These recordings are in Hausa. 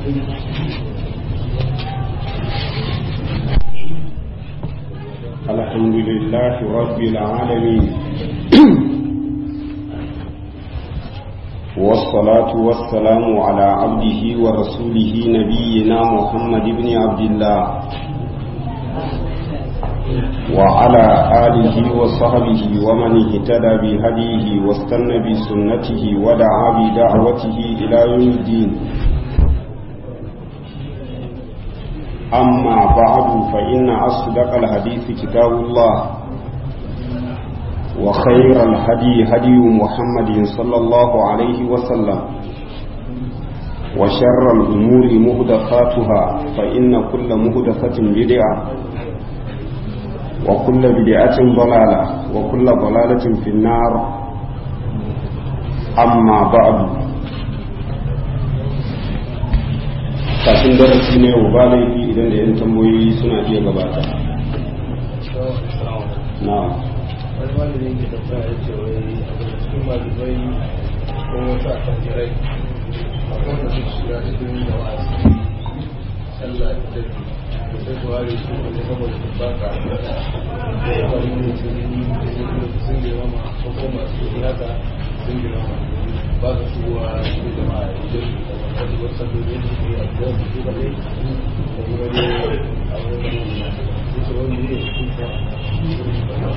الحمد لله رب العالمين والصلاة والسلام على عبده ورسوله نبينا محمد بن عبد الله وعلى آله وصحبه ومن اهتدى بهديه واستنى بسنته ودعا بدعوته إلى يوم الدين أما بعد فإن أصدق الحديث كتاب الله وخير الهدي هدي محمد صلى الله عليه وسلم وشر الأمور مهدفاتها فإن كل مهدفة بدعة وكل بدعة ضلالة وكل ضلالة في النار أما بعد kafin darasi ne wa ba laifi idan da 'yan tambayoyi suna iya gabata na wani malamin ke tafiya ya ce wai a daga cikin malamai ko wasu a tangirai a kowane su shiga cikin da wasu sallah da tafi da sai su ware su wanda saboda su baka da ya bari ne su yi sun girmama ko kuma su yi haka sun girmama ba su shigowa cikin jama'a idan da wani wasu salloli da su yi a gidan su ba ne da kuma ne a wani wani su wani ne su kuma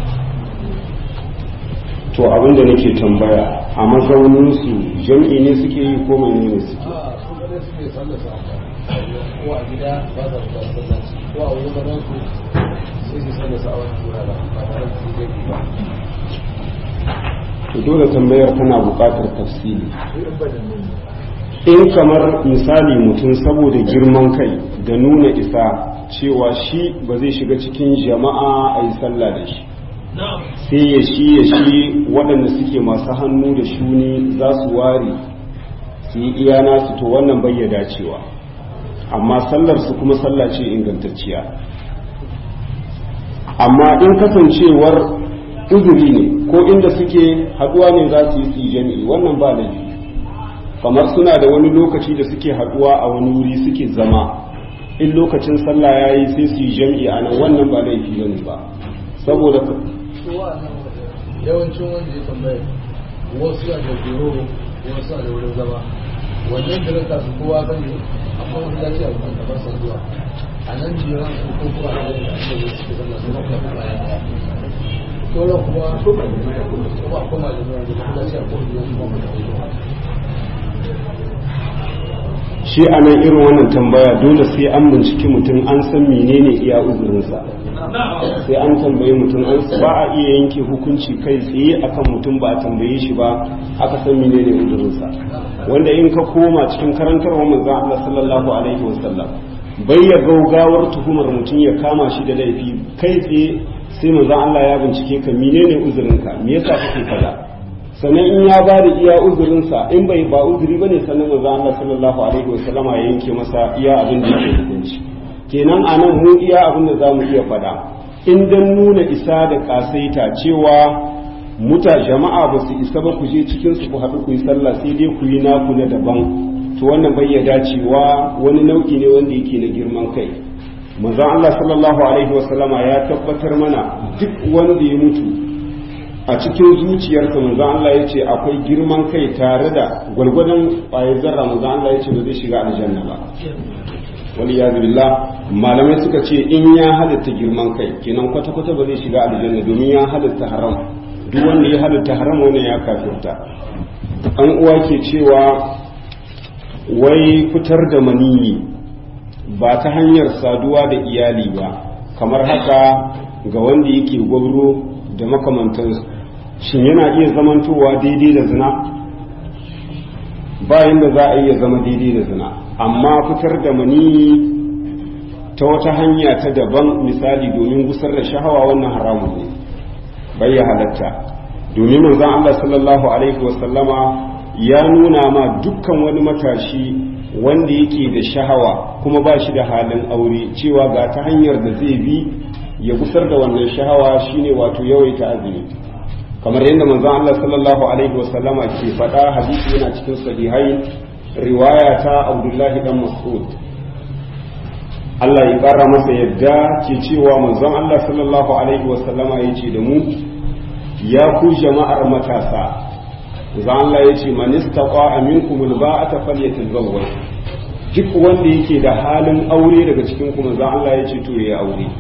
to abinda nake tambaya a mazauninsu jam'i ne suke yi ko mai ne suke a su gane suke sallasa ko a gida ba za su ba sallaci ko a wurin ganin su sai su sallasa a wani wuraren ba tare da su zai ba to dole tambayar tana buƙatar tafsiri su in bai da nuni in kamar misali mutum saboda girman kai da nuna isa cewa shi ba zai shiga cikin jama'a a yi sallah da shi sai ya shi ya shi waɗanda suke masu hannu da shuni za su ware su yi iya nasu to wannan bai ya dacewa amma sallar su kuma sallah ce ingantacciya amma in kasancewar uzuri ne ko inda suke haɗuwa ne za su yi su yi jami'i wannan ba laifi kamar suna da wani lokaci da suke haɗuwa a wani wuri suke zama in lokacin sallah ya yi sai su yi jami'i a nan wannan ba laifi bane ba saboda su wa'annan yawancin wanda ya tambaye wasu a da biro wasu a da wurin zama wannan da rasa su kowa kan ne amma wasu ya ce a wurin kamar sa zuwa a nan jiran su ko kuma a wurin da ake yi suke zama su mafi kuma bayan daya sauran kuma kuma kuma da zuwa da kuma ce a kowane yanzu kuma da wurin shi a nan irin wannan tambaya dole sai an binciki mutum an san menene iya uzurinsa sai an tambayi mutum an ba a iya yanke hukunci kai tsaye akan mutum ba a tambaye shi ba aka san menene uzurinsa wanda in ka koma cikin karantarwa manzon Allah sallallahu alaihi wasallam bai ya gaugawar tuhumar mutum ya kama shi da laifi kai tsaye sai manzon Allah ya bincike ka menene uzurinka me yasa kake kaza sannan in ya ba da iya uzurinsa in bai ba uzuri ba ne sannan manzo Allah sallallahu alaihi wasallama ya yanke masa iya abin da yake hukunci kenan a nan mu iya abin da za mu iya faɗa in dan nuna isa da kasaita cewa muta jama'a ba su isa ba ku je cikin su ku haɗu ku yi sallah sai dai ku yi naku na daban to wannan bai ya dacewa wani nau'i ne wanda yake na girman kai manzo Allah sallallahu alaihi wasallama ya tabbatar mana duk wanda ya mutu a cikin zuciyarsa manzo Allah ya ce akwai girman kai tare da gwalgwadon ƙwayar zarra manzo Allah ya ce ba zai shiga aljanna ba wani ya billah malamai suka ce in ya halitta girman kai kenan kwata-kwata ba zai shiga aljanna domin ya halitta haram duk wanda ya halitta haram wannan ya kafirta an uwa ke cewa wai fitar da maniyi ba ta hanyar saduwa da iyali ba kamar haka ga wanda yake gwabro da makamantansu shin yana iya zamantowa daidai da zina bayan da za a iya zama daidai da zina amma fitar da maniyi ta wata hanya ta daban misali domin gusar da shahawa wannan haramun ne bai ya halatta domin manzon Allah sallallahu alaihi wasallama ya nuna ma dukkan wani matashi wanda yake da shahawa kuma ba shi da halin aure cewa ga ta hanyar da zai bi ya gusar da wannan shahawa shine wato yawaita azumi kamar yadda manzon Allah sallallahu alaihi wasallama ke faɗa hadisi yana cikin sahihai riwaya ta abdullahi dan mas'ud Allah ya ƙara masa yadda ke cewa manzon Allah sallallahu alaihi wasallama ya ce da mu ya ku jama'ar matasa za Allah ya ce man istaqa minkum alba'ata falyatazawwaj duk wanda yake da halin aure daga cikin ku manzon Allah ya ce to ya aure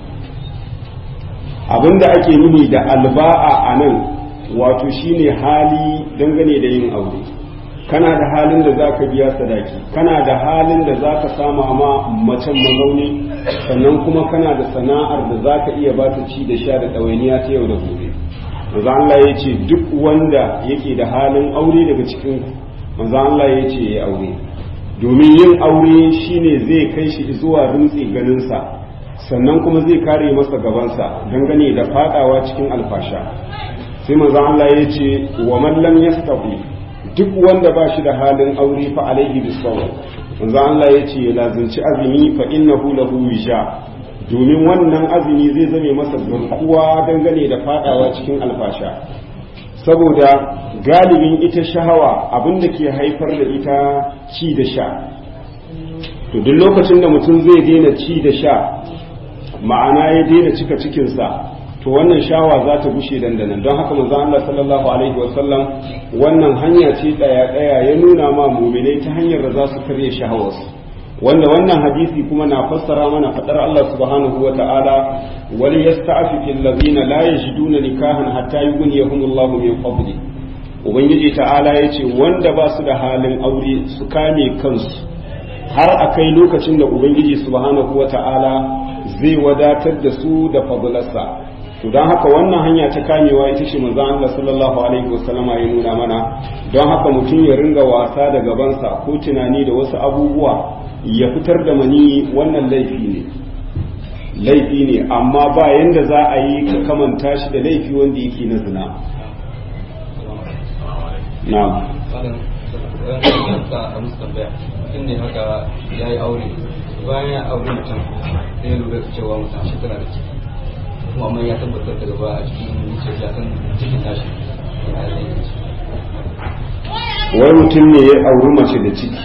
abinda ake nuni da alba'a anan wato shine hali dangane da yin aure kana da halin da zaka biya sadaki kana da halin da zaka sama ma macen mazauni sannan kuma kana da sana'ar da zaka iya ba ta ci da sha da ɗawainiya ta yau da gobe manzo Allah ya ce duk wanda yake da halin aure daga cikin manzo Allah ya ce ya aure domin yin aure shine zai kai shi zuwa rintsi ganinsa sannan kuma zai kare masa gabansa dangane da fadawa cikin alfasha sai manzo Allah ya ce wa man lam yastati duk wanda ba shi da halin aure fa alaihi bisawm manzo Allah ya ce ya lazunci azumi fa innahu lahu wisha domin wannan azumi zai zame masa garkuwa dangane da fadawa cikin alfasha saboda galibin ita shahawa abinda ke haifar da ita ci da sha to duk lokacin da mutum zai daina ci da sha ma'ana ya daina cika cikinsa to wannan shawa za ta gushe dandanan don haka manzo Allah sallallahu alaihi wasallam wannan hanya ce daya daya ya nuna ma mu'minai ta hanyar da za su karya shahawarsu wanda wannan hadisi kuma na fassara mana fadar Allah subhanahu wa ta'ala wal yasta'fifu allazina la yajiduna nikahan hatta yughniyahum Allahu min fadli ubangiji ta'ala yace wanda ba su da halin aure su kame kansu har akai lokacin da ubangiji subhanahu wa ta'ala zai wadatar da su da fadlarsa to don haka wannan hanya ta kamewa ita ce manzon Allah sallallahu alaihi wasallama ya nuna mana don haka mutum ya ringa wasa da gabansa ko tunani da wasu abubuwa ya fitar da mani wannan laifi ne laifi ne amma ba yanda za a yi ka kamanta shi da laifi wanda yake na zina na ne haka ya yi aure bayan ya aure mutum sai ya lura cewa mutum shi tana da ciki kuma amma ya tabbatar da gaba a cikin zuciya ya san cikin tashi wai mutum ne ya auri mace da ciki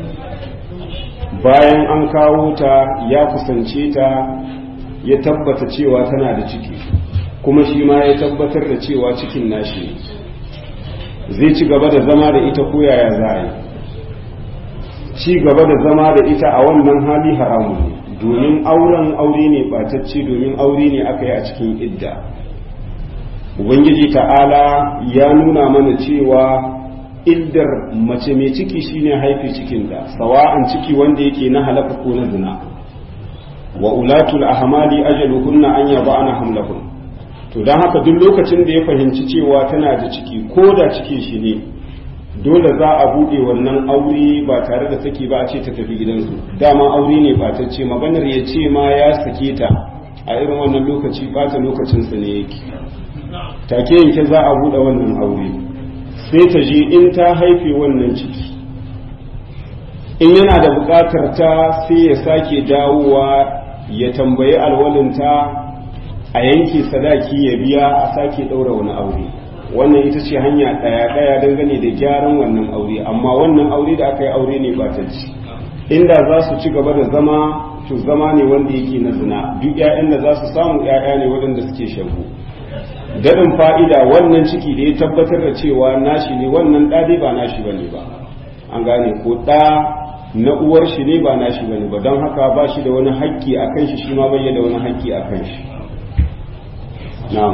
bayan an kawo ta ya kusance ta ya tabbata cewa tana da ciki kuma shi ma ya tabbatar da cewa cikin nashi zai ci gaba da zama da ita ko yaya za a yi ci gaba da zama da ita a wannan hali haramun ne domin auren aure ne batacce domin aure ne aka yi a cikin idda ubangiji ta'ala ya nuna mana cewa iddar mace mai ciki shine haife cikinta sawa'an ciki wanda yake na halaka ko na zina wa ulatul ahmali ajaluhunna an yaba'ana hamlahun to dan haka duk lokacin da ya fahimci cewa tana da ciki ko da cikin shi ne dole za a bude wannan aure ba tare da saki ba a ce ta tafi gidansu dama aure ne batacce maganar ya ce ma ya sake ta a irin wannan lokaci bata lokacinsa ne yake take yanke za a bude wannan aure sai ta je in ta haife wannan ciki in yana da buƙatar ta sai ya sake dawowa ya tambayi alwalinta a yanke sadaki ya biya a sake ɗaura wani aure wannan ita ce hanya ɗaya-ɗaya dangane da gyaran wannan aure amma wannan aure da aka yi aure ne ba ta ci inda za su ci gaba da zama to zama ne wanda yake na zina duk 'ya'yan da za su samu 'ya'ya ne waɗanda suke shagu daɗin fa'ida wannan ciki da ya tabbatar da cewa nashi ne wannan ɗa dai ba nashi bane ba an gane ko ɗa na uwar shi ne ba nashi bane ba don haka ba shi da wani haƙƙi a kan shi shi ma bai da wani haƙƙi a kan shi na'am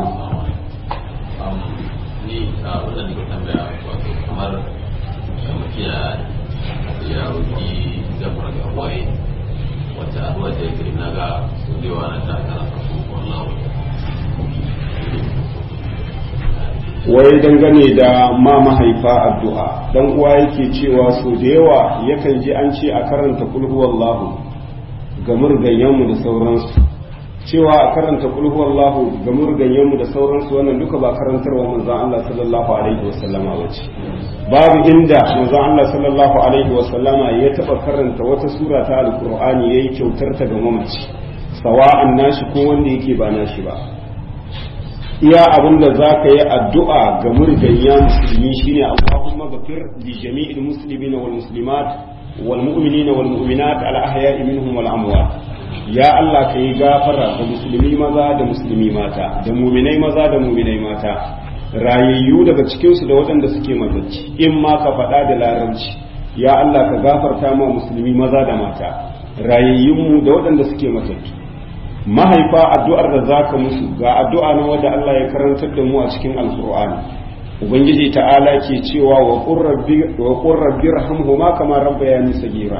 ni a wannan da tambaya wato kamar mutum ya ya roki gafara ga waye wata addu'a da yake na ga su da yawa na ta kana wallahu wai dangane da ma mahaifa addu'a dan uwa yake cewa so da yawa yakan ji an ce a karanta kulhu wallahu ga murganyenmu da sauransu cewa a karanta kulhu wallahu ga murganyenmu da sauransu wannan duka ba karantarwa manzon Allah sallallahu alaihi wasallama bace babu inda manzon Allah sallallahu alaihi wasallama ya taba karanta wata sura ta alqur'ani yayi kyautar ta ga mamaci sawa'an nashi ko wanda yake ba nashi ba iya abin da za ka yi addu'a ga murgayya musulmi shine Allahumma ghafir li jami'il muslimin wal muslimat wal mu'minina wal mu'minat al ahya'i minhum wal amwat ya Allah ka yi gafara ga musulmi maza da musulmi mata da muminai maza da muminai mata rayayyu daga cikinsu da waɗanda suke matacci in ma ka faɗa da larabci ya Allah ka gafarta ma musulmi maza da mata rayayyunmu da waɗanda suke matattu mahaifa addu'ar da zaka musu ga addu'a na wanda Allah ya karantar da mu a cikin alkur'ani ubangiji ta'ala ke cewa wa qur rabbi wa qur rabbi irhamhuma kama rabbayani sagira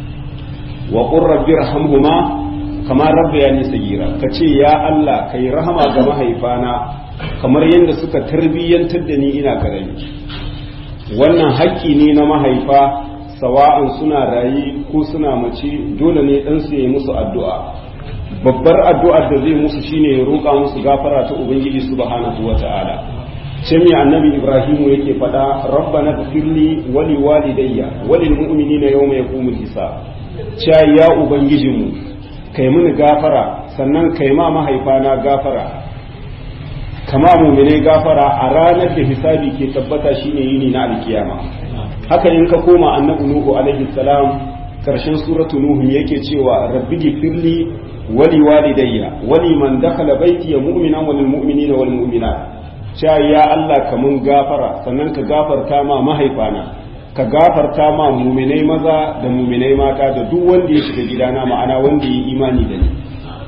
wa qur rabbi irhamhuma kama rabbayani sagira kace ya Allah kai rahama ga mahaifana kamar yadda suka tarbiyyantar da ni ina karami wannan haƙƙi ne na mahaifa sawa'an suna rayi ko suna mace dole ne ɗansu ya yi musu addu'a babbar addu'ar da zai musu shine ya roƙa musu gafara ta ubangiji subhanahu wata'ala ce mai annabi ibrahimu yake faɗa rabbana ghfirli wa li walidayya wa lil mu'minina yawma yaqumul hisab cha ya ubangijinmu kai mini gafara sannan kai ma mahaifana gafara kama mu'mine gafara a ranar da hisabi ke tabbata shine yini na alkiyama haka in ka koma annabi nuhu alaihi salam karshen suratu nuhu yake cewa rabbi gifirli wali walidayya wali man dakhala baiti mu'minan wal mu'minina wal mu'minat cewa ya Allah ka mun gafara sannan ka gafarta ma mahaifana ka gafarta ma mu'minai maza da mu'minai mata da duk wanda ya shiga gidana ma'ana wanda ya imani da ni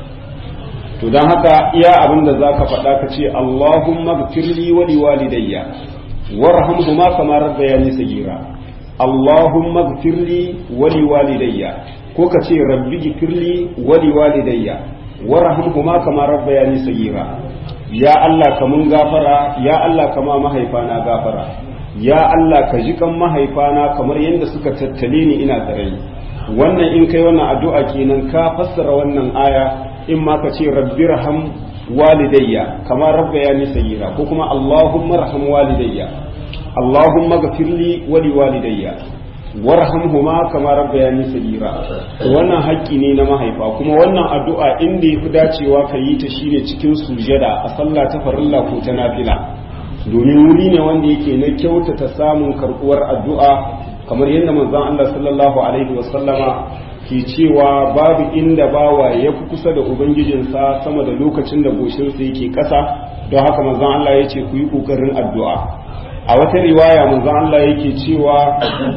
to don haka iya abin da za ka faɗa ka ce Allahumma gfirli wa liwalidayya warhamhuma kama rabbayani sagira Allahumma gfirli wa liwalidayya ko ka ce rabbi gfirli wa liwalidayya warhamhuma kama rabbayani sagira ya Allah ka mun gafara ya Allah ka ma mahaifana gafara ya Allah ka ji kan mahaifana kamar yadda suka tattale ni ina tsare wannan in kai wannan addu'a kenan ka fassara wannan aya in ma ka ce rabbi raham walidayya kama rabba ya ni sayyira ko kuma allahumma raham walidayya allahumma gafirli wali walidayya warhamhuma kama rabba ya ni sayyira wannan haƙƙi ne na mahaifa kuma wannan addu'a inda yafi dacewa ka yi ta shine cikin sujada a sallah ta farilla ko ta nafila domin wuri ne wanda yake na kyautata samun karɓuwar addu'a kamar yadda manzon Allah sallallahu alaihi wasallama ke cewa babu inda bawa ya fi kusa da ubangijinsa sama da lokacin da goshinsa yake ƙasa don haka manzon Allah ya ce ku yi ƙoƙarin addu'a a wata riwaya manzon Allah yake cewa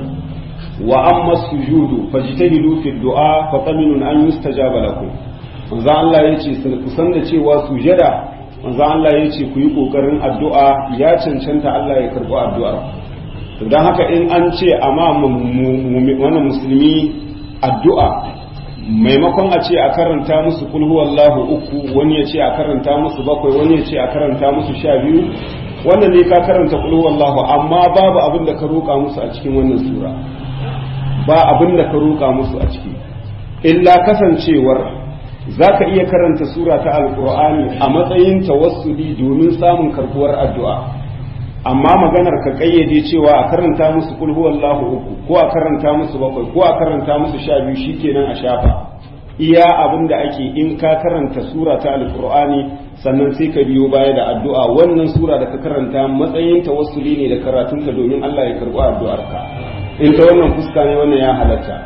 wa amma sujudu fajtahidu fi du'a fa qaminun an yustajaba lakum manzon Allah ya ce ku san da cewa sujada manzon Allah ya ce ku yi ƙoƙarin addu'a ya cancanta Allah ya karɓi addu'ar to don haka in an ce amma wani musulmi addu'a maimakon a ce a karanta musu kulhu wallahu uku wani ya ce a karanta musu bakwai wani ya ce a karanta musu sha biyu wannan ne ka karanta kulhu wallahu amma babu abin da ka roƙa musu a cikin wannan sura ba abin da ka roƙa musu a ciki illa kasancewar za ka iya karanta sura ta alƙur'ani a matsayin tawassuli domin samun karɓuwar addu'a amma maganar ka kayyade cewa a karanta musu kul huwallahu uku ko a karanta musu bakwai ko a karanta musu sha biyu shikenan a shafa iya abin da ake in ka karanta sura ta alqur'ani sannan sai ka biyo baya da addu'a wannan sura da ka karanta matsayin tawassuli ne da karatunka domin Allah ya karɓi addu'arka in ta wannan fuska ne wannan ya halatta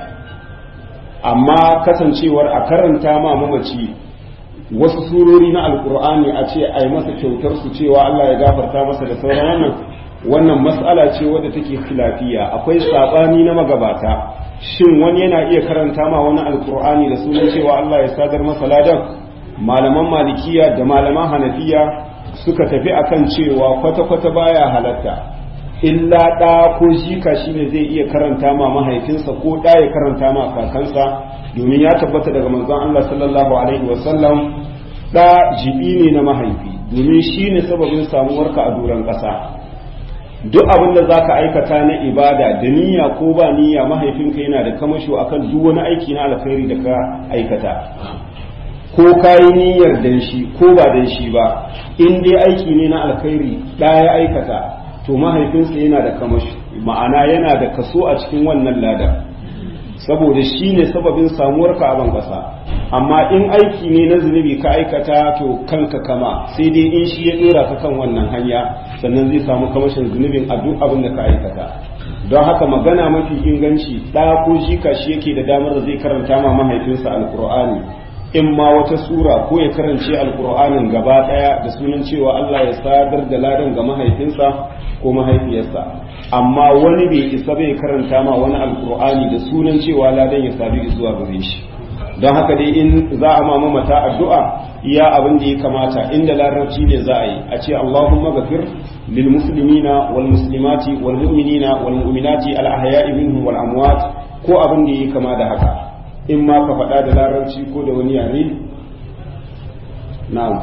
amma kasancewar a karanta ma mamaci wasu surori na alkur'ani a ce a yi masa kyautar su cewa Allah ya gafarta masa da sauran wannan wannan mas'ala ce wadda take khilafiya akwai sabani na magabata shin wani yana iya karanta ma wani alkur'ani da sunan cewa Allah ya sadar masa ladan malaman malikiya da malaman hanafiya suka tafi akan cewa kwata-kwata baya halatta illa ɗa ko jika shine zai iya karanta ma mahaifinsa ko ɗa ya karanta ma kakansa domin ya tabbata daga manzon Allah sallallahu alaihi wasallam ɗa jibi ne na mahaifi domin shi ne sababin samuwarka a doron ƙasa duk abin da zaka aikata na ibada da niyya ko ba niyya mahaifinka yana da kamasho akan duk wani aiki na alkhairi da ka aikata ko kayi niyyar dan shi ko ba dan shi ba in dai aiki ne na alkhairi ɗa ya aikata to mahaifinsa yana da kamashi ma'ana yana da kaso a cikin wannan lada saboda shi ne sababin samuwar ka a ban ƙasa amma in aiki ne na zunubi ka aikata to kanka kama sai dai in shi ya dora ka kan wannan hanya sannan zai samu kamashin zunubin a duk abin da ka aikata don haka magana mafi inganci ɗa ko jika shi yake da damar da zai karanta ma mahaifinsa alkur'ani in ma wata sura ko ya karance alkur'anin gaba ɗaya da sunan cewa Allah ya sadar da ladan ga mahaifinsa ko mahaifiyarsa amma wani bai isa bai karanta ma wani alkur'ani da sunan cewa ladan ya sadu zuwa gare shi don haka dai in za a mama mata addu'a iya abin da ya kamata inda larabci ne za a yi a ce Allahumma gafir lil muslimina wal muslimati wal mu'minina wal mu'minati al ahya'i minhum wal amwat ko abin da ya kama da haka in ma ka faɗa da larabci ko da wani yare na'am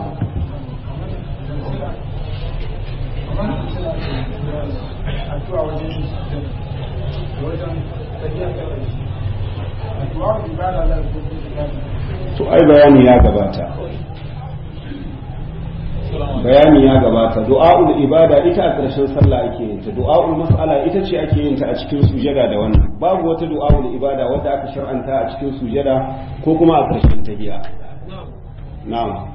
addu'a wajen wajen tafiya addu'a ibada da to ai bayani ya gabata bayani ya gabata du'a'ul ibada ita a ƙarshen sallah ake yin ta du'a'ul mas'ala ita ce ake yin ta a cikin sujada da wannan babu wata du'a'ul ibada wadda aka shar'anta a cikin sujada ko kuma a ƙarshen tahiyya na'am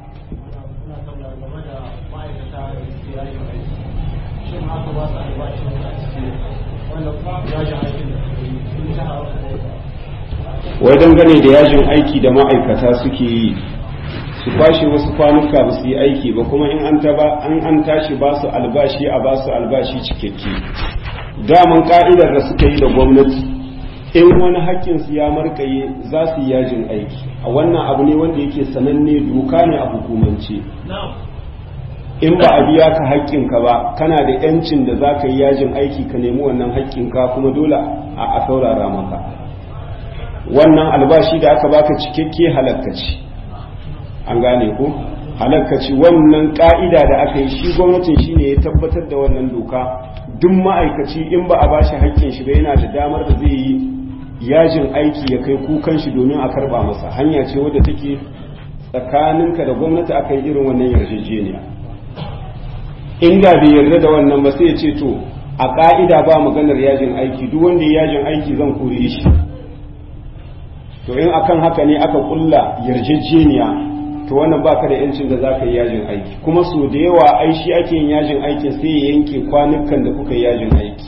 wai dangane da yajin aiki da ma'aikata suke yi su kwashe wasu kwanuka ba su yi aiki ba kuma in an taba an an tashi ba su albashi a ba su albashi cikakke daman ka'idar da suka yi da gwamnati in wani hakkin su ya markaye za su yi yajin aiki a wannan abu ne wanda yake sananne doka ne a hukumance in ba a biya ka haƙƙinka ba kana da yancin da za ka yi yajin aiki ka nemi wannan haƙƙinka kuma dole a saurara maka wannan albashi da aka baka cikakke halakkaci an gane ko halakkaci wannan ka'ida da aka yi shi gwamnatin shi ne ya tabbatar da wannan doka duk ma'aikaci in ba a bashi haƙƙin shi ba yana da damar da zai yi yajin aiki ya kai kukan shi domin a karba masa hanya ce wadda take tsakaninka da gwamnati aka yi irin wannan yarjejeniya inda bai yarda da wannan ba sai ya ce to a ka'ida ba maganar yajin aiki duk wanda ya yajin aiki zan kore shi to in akan haka ne aka kulla yarjejeniya to wannan baka da yancin da zaka yi yajin aiki kuma so da yawa ai shi ake yin yajin aiki sai ya yanke kwanukan da kuka yi yajin aiki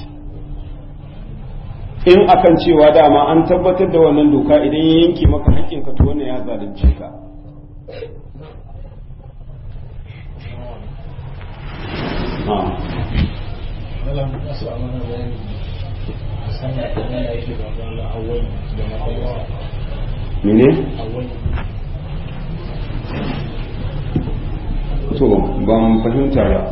in akan cewa dama an tabbatar da wannan doka idan ya yanke maka hakkin ka to wannan ya zalunce ka mene? to ban fahimta ba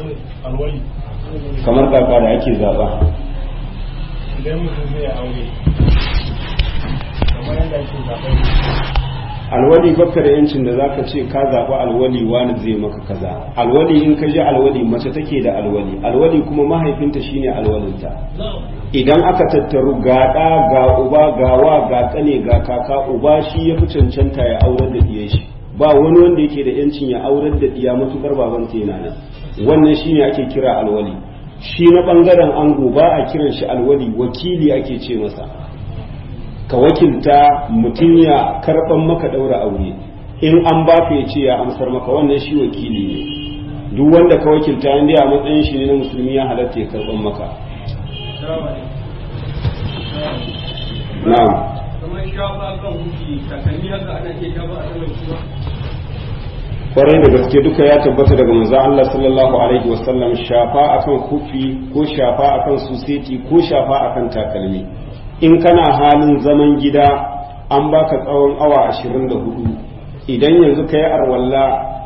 kamar kaka da ake zaba idan mutum zai aure kamar yadda ake zaɓen alwali baka da yancin da zaka ce ka zaɓi alwali wani zai maka kaza alwali in ka ji alwali mace take da alwali alwali kuma mahaifinta shine alwalinta idan aka tattaru ga ɗa ga uba ga wa ga ƙane ga kaka uba shi ya fi cancanta ya aurar da diyan shi ba wani wanda yake da yancin ya aurar da diya matukar babanta yana nan wannan shine ake kira alwali shi na bangaren ango ba a kiran shi alwali wakili ake ce masa ka wakilta mutum ya karban maka daura aure in an ba ka ya ce ya amsar maka wannan shi wakili ne duk wanda ka wakilta inda a matsayin shi ne na musulmi ya halatta ya karban maka na'am kamar shafa kan huki takalmi haka ana iya shafa a saman shi ba kwarai da gaske duka ya tabbata daga manzo Allah sallallahu alaihi wasallam shafa akan kufi ko shafa akan suseti ko shafa akan takalmi in kana halin zaman gida an baka tsawon awa 24 idan yanzu kai arwalla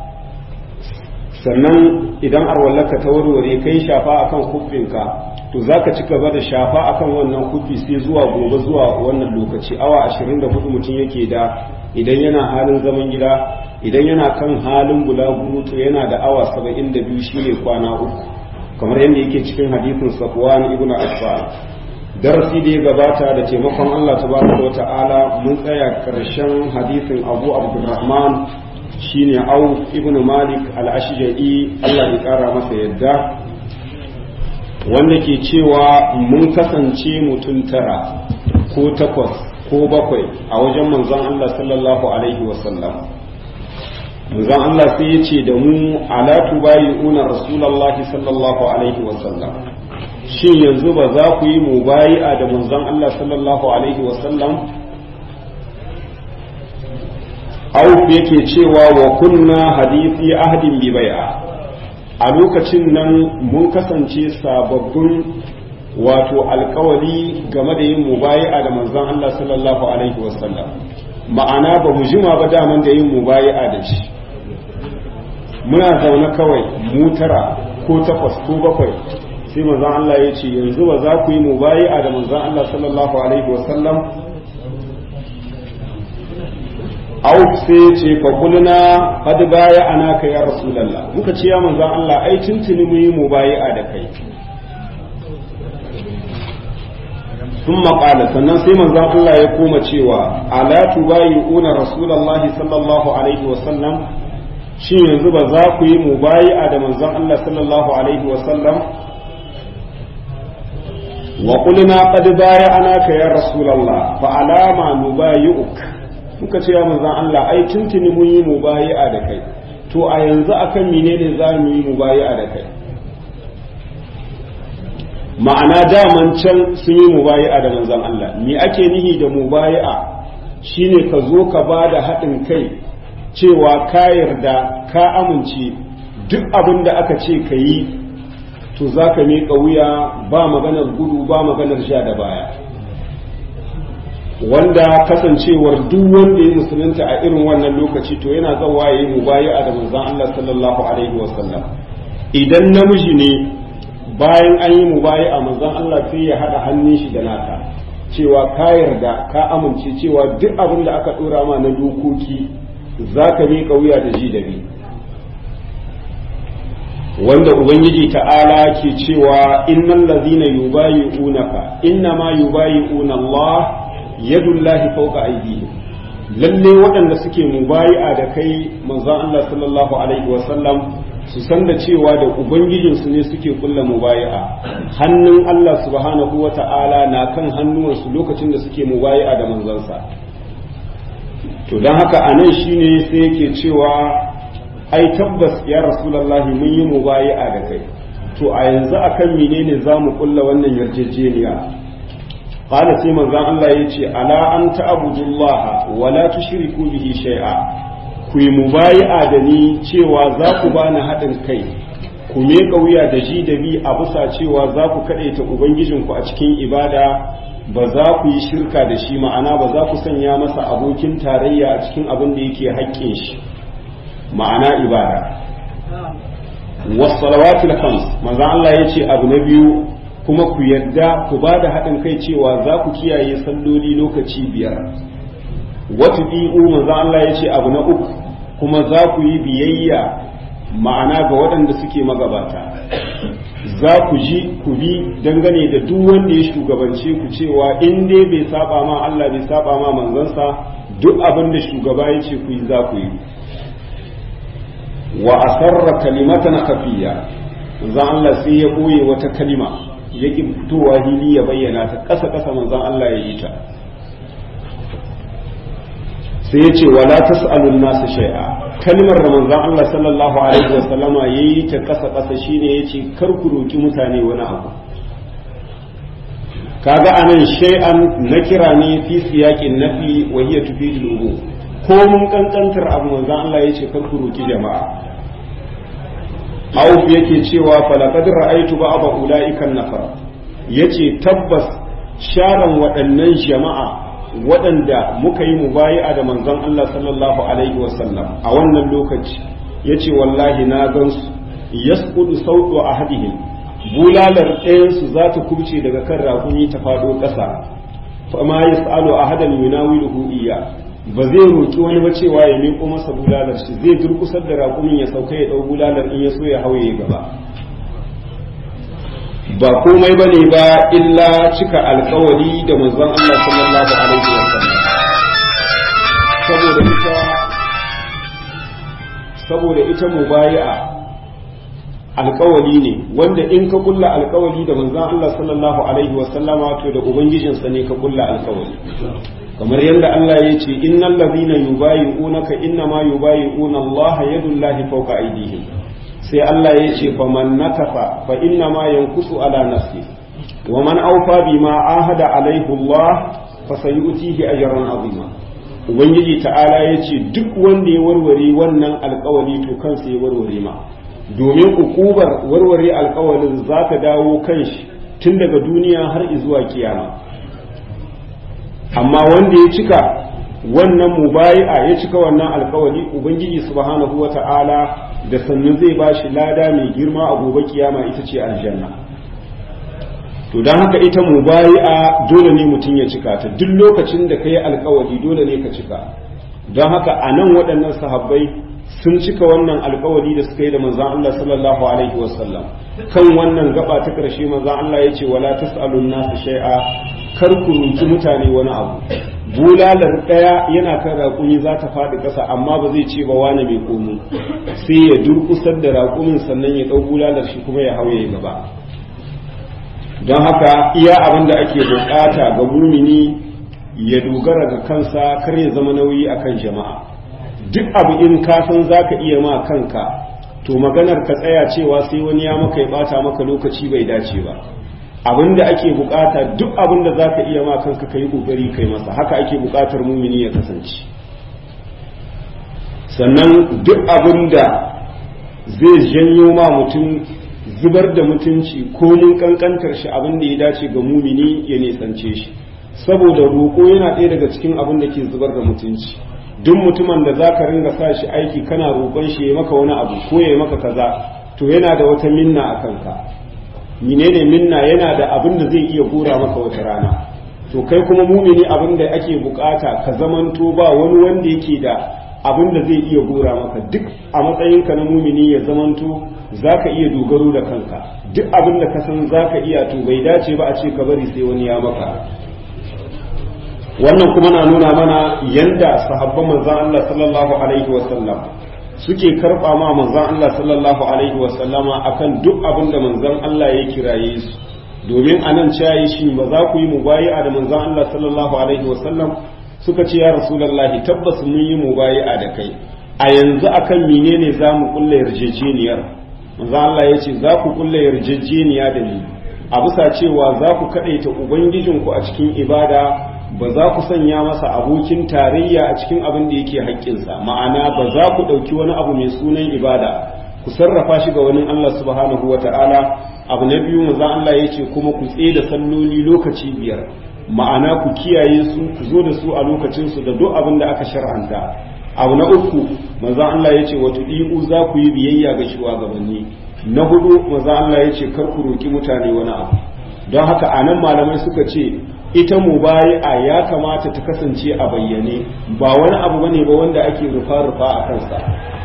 sannan idan arwallarka ta warware kai shafa akan kufinka to zaka ci gaba da shafa akan wannan kufi sai zuwa gobe zuwa wannan lokaci awa 24 mutum yake da idan yana halin zaman gida idan yana kan halin bulaguro to yana da awa 72 shine kwana uku kamar yadda yake cikin hadisin Safwan ibn Affan darasi da ya gabata da taimakon Allah tabaraka wa ta'ala mun tsaya karshen hadisin Abu Abdurrahman shine Auf ibn Malik al-Ashja'i Allah ya kara masa yadda wanda ke cewa mun kasance mutum tara ko takwas ko bakwai a wajen manzon Allah sallallahu alaihi wasallam manzon Allah sai ya ce da mu ala tubayi'una rasulullahi sallallahu alaihi wasallam shin yanzu ba za ku yi mubayi'a da manzon Allah sallallahu alaihi wasallam Auf yake cewa wa kunna hadisi ahdin bi bai'a a lokacin nan mun kasance sababbin wato alkawari game da yin mubayi'a da manzon Allah sallallahu alaihi wasallam ma'ana ba mu jima ba daman da yin mubayi'a da shi muna zaune kawai mu tara ko takwas ko bakwai sai manzon Allah ya ce yanzu ba za ku yi mubayi'a da manzon Allah sallallahu alaihi wasallam au sai ya ce fa kulna qad baya anaka ya rasulullah muka ce ya manzon Allah ai tuntuni mu yi mubayi'a da kai ثم قال sannan sai manzon Allah ya koma cewa ala tubayi'una rasulullahi sallallahu alaihi wasallam shin yanzu ba za ku yi mubayi'a da manzon Allah sallallahu alaihi wasallam wa qulna qad bay'anaka ya rasulullah fa alama nubayi'uk muka ce ya manzon Allah ai tuntuni mun yi mubayi'a da kai to a yanzu akan menene za mu yi mubayi'a da kai ma'ana daman can sun yi mubayi'a da manzon Allah me ake nihi da mubayi'a shine ka zo ka ba da haɗin kai cewa ka yarda ka amince duk abin da aka ce ka yi to za ka miƙa wuya ba maganar gudu ba maganar sha da baya wanda kasancewar duk wanda ya musulunta a irin wannan lokaci to yana zawa ya yi mubayi'a da manzon Allah sallallahu alaihi wasallam idan namiji ne bayan an yi mubayi'a manzon Allah sai ya haɗa hannun shi da naka cewa ka yarda ka amince cewa duk abin da aka ɗora ma na dokoki za ka miƙa wuya da ji da bi wanda ubangiji ta'ala ke cewa innal ladhina yubayi'unaka innama yubayi'una Allah yadullahi fawqa aydihim lalle waɗanda suke mubayi'a da kai manzon Allah sallallahu alaihi wa sallam su san da cewa da ubangijinsu ne suke kulla mubayi'a hannun Allah subhanahu wa ta'ala na kan hannuwansu lokacin da suke mubayi'a da manzansa to don haka a nan shine sai yake cewa ai tabbas ya rasulallahi mun yi mubayi'a da kai to a yanzu akan menene za mu kulla wannan yarjejeniya qala sai manzon Allah yace ala an ta'budullaha wa la tushriku bihi shay'a ku yi mubayi'a da ni cewa za ku bani haɗin kai ku miƙa wuya da ji da bi a bisa cewa za ku kaɗaita ubangijinku a cikin ibada ba za ku yi shirka da shi ma'ana ba za ku sanya masa abokin tarayya a cikin abin da yake haƙƙin shi ma'ana ibada wasalawatul khams manzo Allah ya ce abu na biyu kuma ku yarda ku ba da haɗin kai cewa za ku kiyaye salloli lokaci biyar wata bi'u manzo Allah ya ce abu na uku kuma za ku yi biyayya ma'ana ga waɗanda suke magabata za ku ji ku bi dangane da duk wanda ya shugabance ku cewa in dai bai saba ma Allah bai saba ma manzansa duk abin da shugaba ya ce ku yi za ku yi wa asarra kalimatan khafiya manzon Allah sai ya boye wata kalima ya ki fitowa hili ya bayyana ta ƙasa ƙasa manzon Allah ya yi ta sai ya ce wala tas'alun nasu shay'a kalmar da manzon Allah sallallahu alaihi wa sallama yayi ta kasa kasa shine yace kar ku roki mutane wani abu kaga anan shay'an nakira ne fi siyaqin nafi wa hiya tufidul ubu ko mun kankantar abu manzon Allah yace kar ku roki jama'a Auf yake cewa falaqad ra'aytu ba'da ulaika nafar yace tabbas sharan waɗannan jama'a waɗanda muka yi mubayi'a da manzon Allah sallallahu alaihi wasallam a wannan lokaci ya ce wallahi na gansu yasqudu sautu ahadihim bulalar ɗayansu za ta kubce daga kan rakumi ta faɗo ƙasa fa ma yas'alu ahadan yunawiluhu iya ba zai roki wani ba cewa ya miƙo masa bulalar shi zai durkusar da rakumin ya sauka ya ɗau bulalar in ya so ya hauye gaba ba komai ba ne ba illa cika alkawari da manzon Allah sallallahu alaihi wa sallam saboda ita saboda ita mubayi'a alkawari ne wanda in ka kulla alkawari da manzon Allah sallallahu alaihi wa sallama to da ubangijinsa ne ka kulla alkawari kamar yadda Allah ya ce innal ladhina yubayi'unaka innama yubayi'una Allah yadullahi fawqa aydihim sai Allah ya ce faman nakafa fa innama yankusu ala nafsi wa man awfa bima ahada alaihi Allah fa sayutihi ajran azima ubangiji ta'ala ya ce duk wanda ya warware wannan alkawali to kansa ya warware ma domin ukubar warware alkawalin za ta dawo kan shi tun daga duniya har zuwa kiyama amma wanda ya cika wannan mubayi'a ya cika wannan alkawali ubangiji subhanahu wata'ala da sannu zai ba shi lada mai girma a gobe kiyama ita ce aljanna to don haka ita mubayi'a dole ne mutum ya cika ta duk lokacin da ka yi alkawali dole ne ka cika don haka a nan waɗannan sahabbai sun cika wannan alkawali da suka yi da manzan Allah sallallahu alaihi wasallam kan wannan gaba ta ƙarshe manzan Allah ya ce wala tas'alun nasu shay'a kar ku roki mutane wani abu bulalar ɗaya yana kan raƙumi za ta faɗi ƙasa amma ba zai ce ba wani mai komo sai ya durƙusar da raƙumin sannan ya ɗau bulalar shi kuma ya hauye gaba don haka iya abin da ake bukata ga mumini ya dogara ga kansa kar ya zama nauyi akan jama'a duk abu in ka san zaka iya ma kanka to maganar ka tsaya cewa sai wani ya maka ya bata maka lokaci bai dace ba abin da ake bukata duk abin da zaka iya ma kanka kai kokari kai masa haka ake bukatar mumini ya kasance sannan duk abin da zai janyo ma mutum zubar da mutunci ko mun kankantar shi abin da ya dace ga mumini ya nisance shi saboda roƙo yana ɗaya daga cikin abin da ke zubar da mutunci duk mutumin da za ka ringa sa shi aiki kana roƙon shi ya maka wani abu ko ya maka kaza to yana da wata minna a kanka menene minna yana da abin da zai iya gora maka wata rana to kai kuma mumini abin da ake bukata ka zamanto ba wani wanda yake da abin da zai iya gora maka duk a matsayinka na mumini ya zamanto za ka iya dogaro da kanka duk abin da ka san za ka iya to bai dace ba a ce ka bari sai wani ya maka wannan kuma na nuna mana yanda sahabban manzan Allah sallallahu alaihi wasallam suke karɓa ma manzan Allah sallallahu alaihi wasallama akan duk abin da manzan Allah ya kiraye su domin a nan cayi shi ba za ku yi mubayi'a da manzan Allah sallallahu alaihi wasallam suka ce ya rasulallahi tabbas mun yi mubayi'a da kai a yanzu akan menene za mu kulla yarjejeniyar manzo Allah ya ce za ku kulla yarjejeniya da ni a bisa cewa za ku kaɗaita ubangijinku a cikin ibada ba za ku sanya masa abokin tarayya a cikin abin da yake haƙƙinsa ma'ana ba za ku ɗauki wani abu mai sunan ibada ku sarrafa shi ga wani Allah subhanahu wa ta'ala abu na biyu manzo Allah ya ce kuma ku tsaye da salloli lokaci biyar ma'ana ku kiyaye su ku zo da su a lokacinsu da duk abin da aka shar'anta abu na uku maza Allah ya ce wata ɗi'u za ku yi biyayya ga shugabanni na hudu maza Allah ya ce kar ku roƙi mutane wani abu don haka a nan malamai suka ce ita mubayi'a ya kamata ta kasance a bayyane ba wani abu bane ba wanda ake rufa-rufa a kansa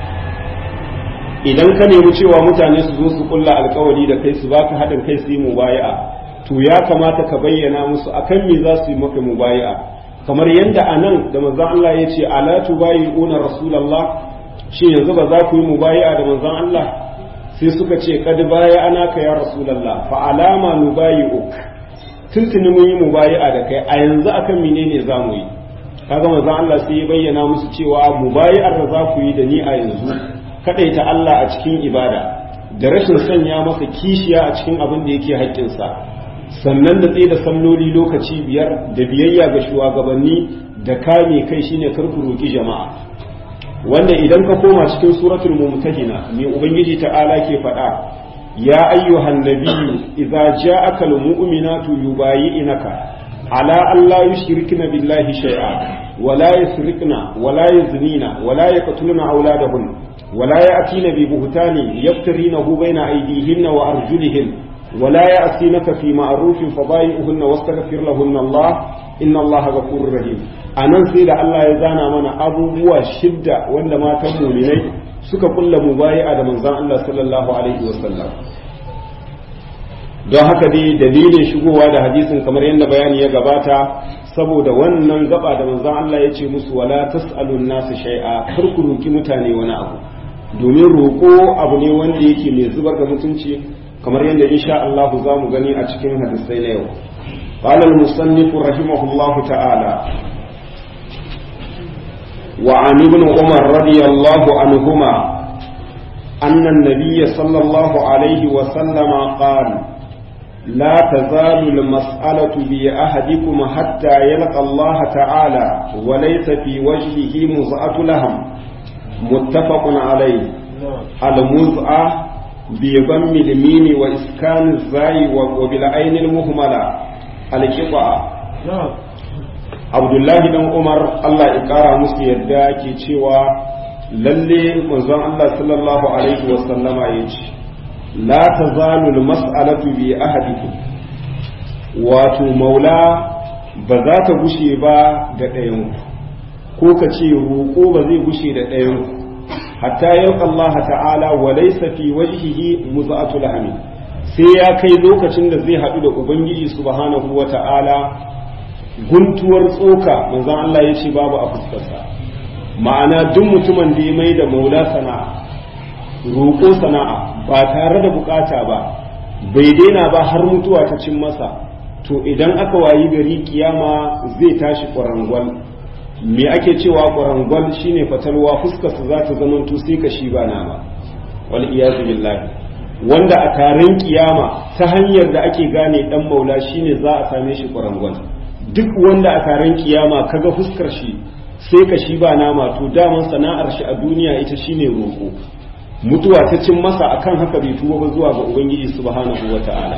idan ka nemi cewa mutane su zo su kulla alkawari da kai su baka haɗin kai su yi mubayi'a to ya kamata ka bayyana musu akan me za su yi maka mubayi'a kamar yadda a nan da manzan Allah ya ce ala tubayi'una rasulallah shi yanzu ba za ku yi mubayi'a da manzan Allah sai suka ce kad baya ana ka ya rasulallah fa alama nubayi'uk tuntuni mun yi mubayi'a da kai a yanzu akan menene za mu yi kaga manzan Allah sai ya bayyana musu cewa mubayi'ar da za ku yi da ni a yanzu kadaita Allah a cikin ibada da rashin sanya masa kishiya a cikin abin da yake haƙƙinsa sannan da tsaye da salloli lokaci biyar da biyayya ga shugabanni da kame kai shine karku roƙi jama'a wanda idan ka koma cikin suratul mumtahina mai ubangiji ta'ala ke faɗa ya ayyuhan nabiyyu idza ja'aka almu'minatu yubayyi'naka ala an la yushrikna billahi shay'a wa la yusrikna wa la yaznina wa la yaqtuluna awladahun wa la ya'tina bi buhtani yaftarinahu bayna aydihinna wa arjulihinna ولا يأتينك في معروف فضايئهن واستغفر لهن الله إن الله غفور رحيم anan sai da Allah ya zana mana abubuwa shidda wanda matan muminai suka kulla mubayi'a da manzon Allah sallallahu alaihi wasallam don haka dai dalilin shigowa da hadisin kamar yadda bayani ya gabata saboda wannan gaba da manzon Allah ya ce musu wala tas'alun nasu shay'a kar ku roki mutane wani abu domin roƙo abu ne wanda yake mai zubar da mutunci kamar yadda insha Allah za mu gani a cikin hadisai na yau قال المصنف رحمه الله تعالى وعن ابن عمر رضي الله عنهما أن النبي صلى الله عليه وسلم قال لا تزال المسألة بأحدكم حتى يلقى الله تعالى وليس في وجهه مزعة لهم متفق عليه المزعة بضم الميم وإسكان الزاي وبالعين المهملة القطعة abdullahi dan umar allah ya kara musu yadda ke cewa lalle manzon allah sallallahu alaihi wasallama ya ce la tazalu mas'alatu bi ahadikum wato maula ba za ta gushe ba da ɗayan ko ka ce roƙo ba zai gushe da ɗayan hatta yau Allah ta'ala wa laysa fi wajhihi muz'atu lahmi sai ya kai lokacin da zai haɗu da ubangiji subhanahu wa ta'ala guntuwar tsoka manzon Allah ya ce babu a fuskarsa ma'ana duk mutumin da ya mai da maula sana'a roƙo sana'a ba tare da bukata ba bai daina ba har mutuwa ta cin masa to idan aka wayi gari kiyama zai tashi ƙwarangwal me ake cewa ƙwarangwal shine fatalwa fuskarsa za ta zamanto sai ka shi ba nama wal iyazu billahi wanda a taron kiyama ta hanyar da ake gane dan maula shine za a same shi ƙwarangwal duk wanda a taron kiyama kaga fuskar shi sai ka shi ba nama to daman sana'ar shi a duniya ita shine roƙo mutuwa ta cin masa akan haka bai tuba ba zuwa ga ubangiji subhanahu wata'ala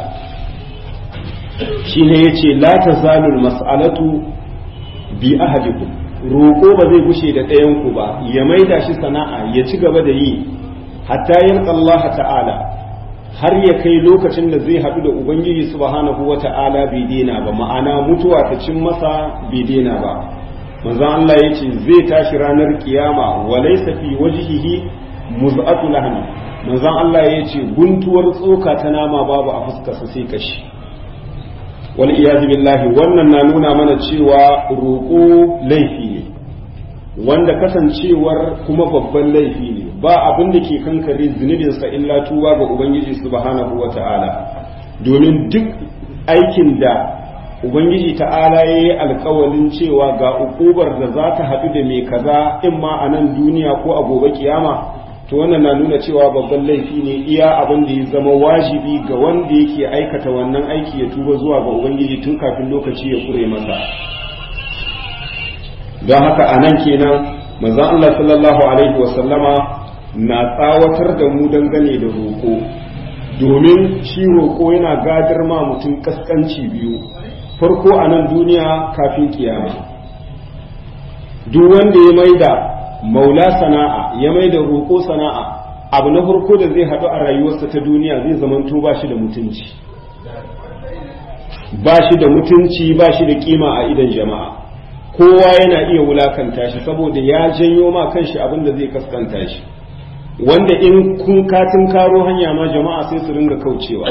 shine yace la tazalul mas'alatu bi ahadikum roƙo ba zai gushe da ɗayan ku ba ya maida shi sana'a ya ci gaba da yi hatta yalqa Allah ta'ala har ya kai lokacin da zai haɗu da ubangiji subhanahu wata'ala bai daina ba ma'ana mutuwa ta cin masa bai daina ba manzon Allah yace zai tashi ranar kiyama walaysa fi wajhihi muz'atu lahmi manzon Allah ya ce guntuwar tsoka ta nama babu a fuskarsa sai kashi wal iyazu billahi wannan na nuna mana cewa roƙo laifi ne wanda kasancewar kuma babban laifi ne ba abin da ke kankare zunubinsa illa tuwa ga ubangiji subhanahu wata'ala domin duk aikin da ubangiji ta'ala ya yi alkawalin cewa ga ukubar da za ta haɗu da mai kaza in ma a nan duniya ko a gobe kiyama to wannan na nuna cewa babban laifi ne iya abin da ya zama wajibi ga wanda yake aikata wannan aiki ya tuba zuwa ga ubangiji tun kafin lokaci ya kure masa don haka a nan kenan manzon Allah sallallahu alaihi wasallama na tsawatar da mu dangane da roƙo domin shi roƙo yana gadar ma mutum kaskanci biyu farko a nan duniya kafin kiyama duk wanda ya maida maula sana'a ya mai da roƙo sana'a abu na farko da zai haɗu a rayuwarsa ta duniya zai zamanto ba shi da mutunci ba shi da mutunci ba shi da kima a idan jama'a kowa yana iya wulakanta shi saboda ya janyo ma kanshi abin da zai kaskanta shi wanda in kun katin karo hanya ma jama'a sai su ringa kaucewa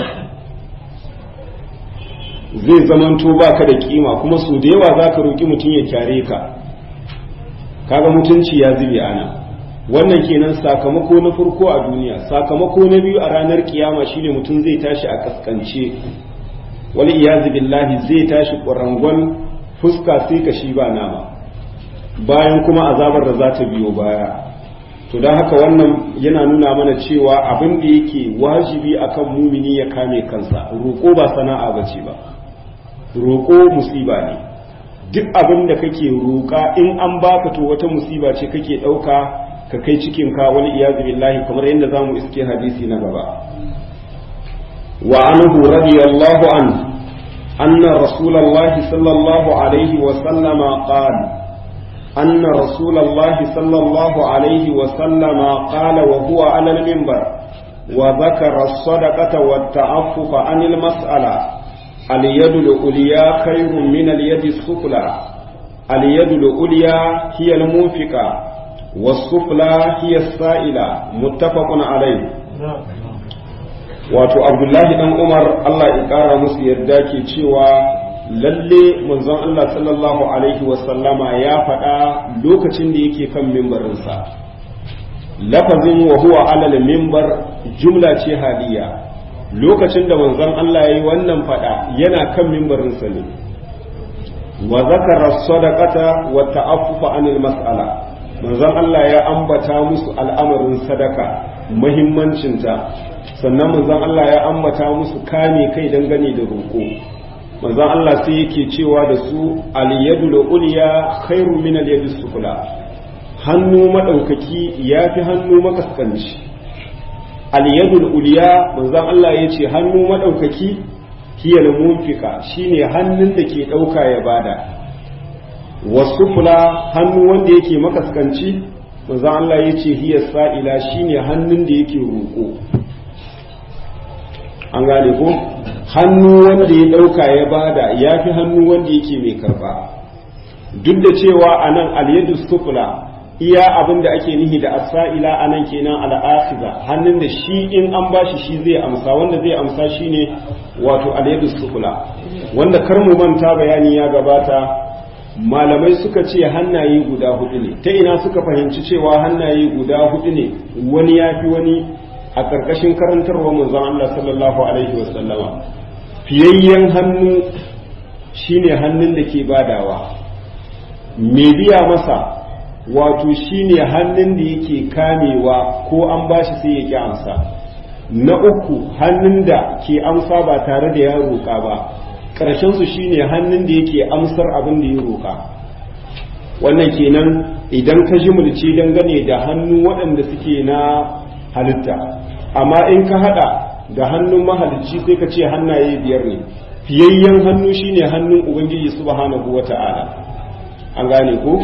zai zamanto baka da kima kuma su da yawa za ka roƙi mutum ya kyare ka kaga mutunci ya zube ana wannan kenan sakamako na farko a duniya sakamako na biyu a ranar kiyama shine mutum zai tashi a kaskance wani iyazu billahi zai tashi ƙwarangon fuska sai ka shi ba nama bayan kuma azabar da za ta biyo baya to don haka wannan yana nuna mana cewa abin da yake wajibi akan mumini ya kame kansa roƙo ba sana'a bace ba roƙo musiba ne duk abin da kake roƙa in an baka to wata musiba ce kake ɗauka ka kai cikin ka wani iyazu billahi kamar yadda za mu iske hadisi na gaba wa anhu radiyallahu an anna rasulallahi sallallahu alaihi wa sallama qala أن رسول الله صلى الله عليه وسلم قال وهو على المنبر وذكر الصدقة والتعفف عن المسألة اليد العليا خير من اليد السفلى اليد العليا هي المنفقة والسفلى هي السائلة متفق عليه wato abdullahi dan umar allah ya kara musu yarda ke cewa lalle manzon allah sallallahu alaihi wasallama ya faɗa lokacin da yake kan mimbarinsa lafazin wa huwa alal mimbar jumla ce haliya lokacin da manzon Allah ya yi wannan fada yana kan mimbarinsa ne wa zakara sadaqata wa ta'affufa anil mas'ala manzon Allah ya ambata musu al'amarin sadaka muhimmancinta sannan manzon Allah ya ambata musu kame kai dangane da roƙo manzon Allah sai yake cewa da su al-yadul ulya khairu min al-yadis sufla hannu madaukaki yafi hannu makaskanci al-yadul ulya manzon Allah yace hannu madaukaki hiya al-munfika shine hannun da ke dauka ya bada wasu fula hannu wanda yake makaskanci manzo Allah ya ce hiya sa'ila shine hannun da yake roƙo an gane ko hannu wanda ya ɗauka ya bada ya fi hannu wanda yake mai karba duk da cewa a nan alyadu sufula iya abin da ake nihi da asa'ila a nan kenan al'asiza hannun da shi in an bashi shi zai amsa wanda zai amsa shine wato alyadu sufula wanda kar mu manta bayani ya gabata malamai suka ce hannaye guda hudu ne ta ina suka fahimci cewa hannaye guda hudu ne wani ya fi wani a ƙarƙashin karantarwa manzon Allah sallallahu alaihi wasallama fiyayyen hannu shine hannun da ke badawa mai biya masa wato shine hannun da yake kamewa ko an bashi sai ya ki amsa na uku hannun da ke amsa ba tare da ya roƙa ba su shine hannun da yake amsar abin da ya roƙa wannan kenan idan ka ji mulci dangane da hannu waɗanda suke na halitta amma in ka haɗa da hannun mahalicci sai ka ce hannaye biyar ne fiyayyen hannu shine hannun ubangiji subhanahu wata'ala an gane ko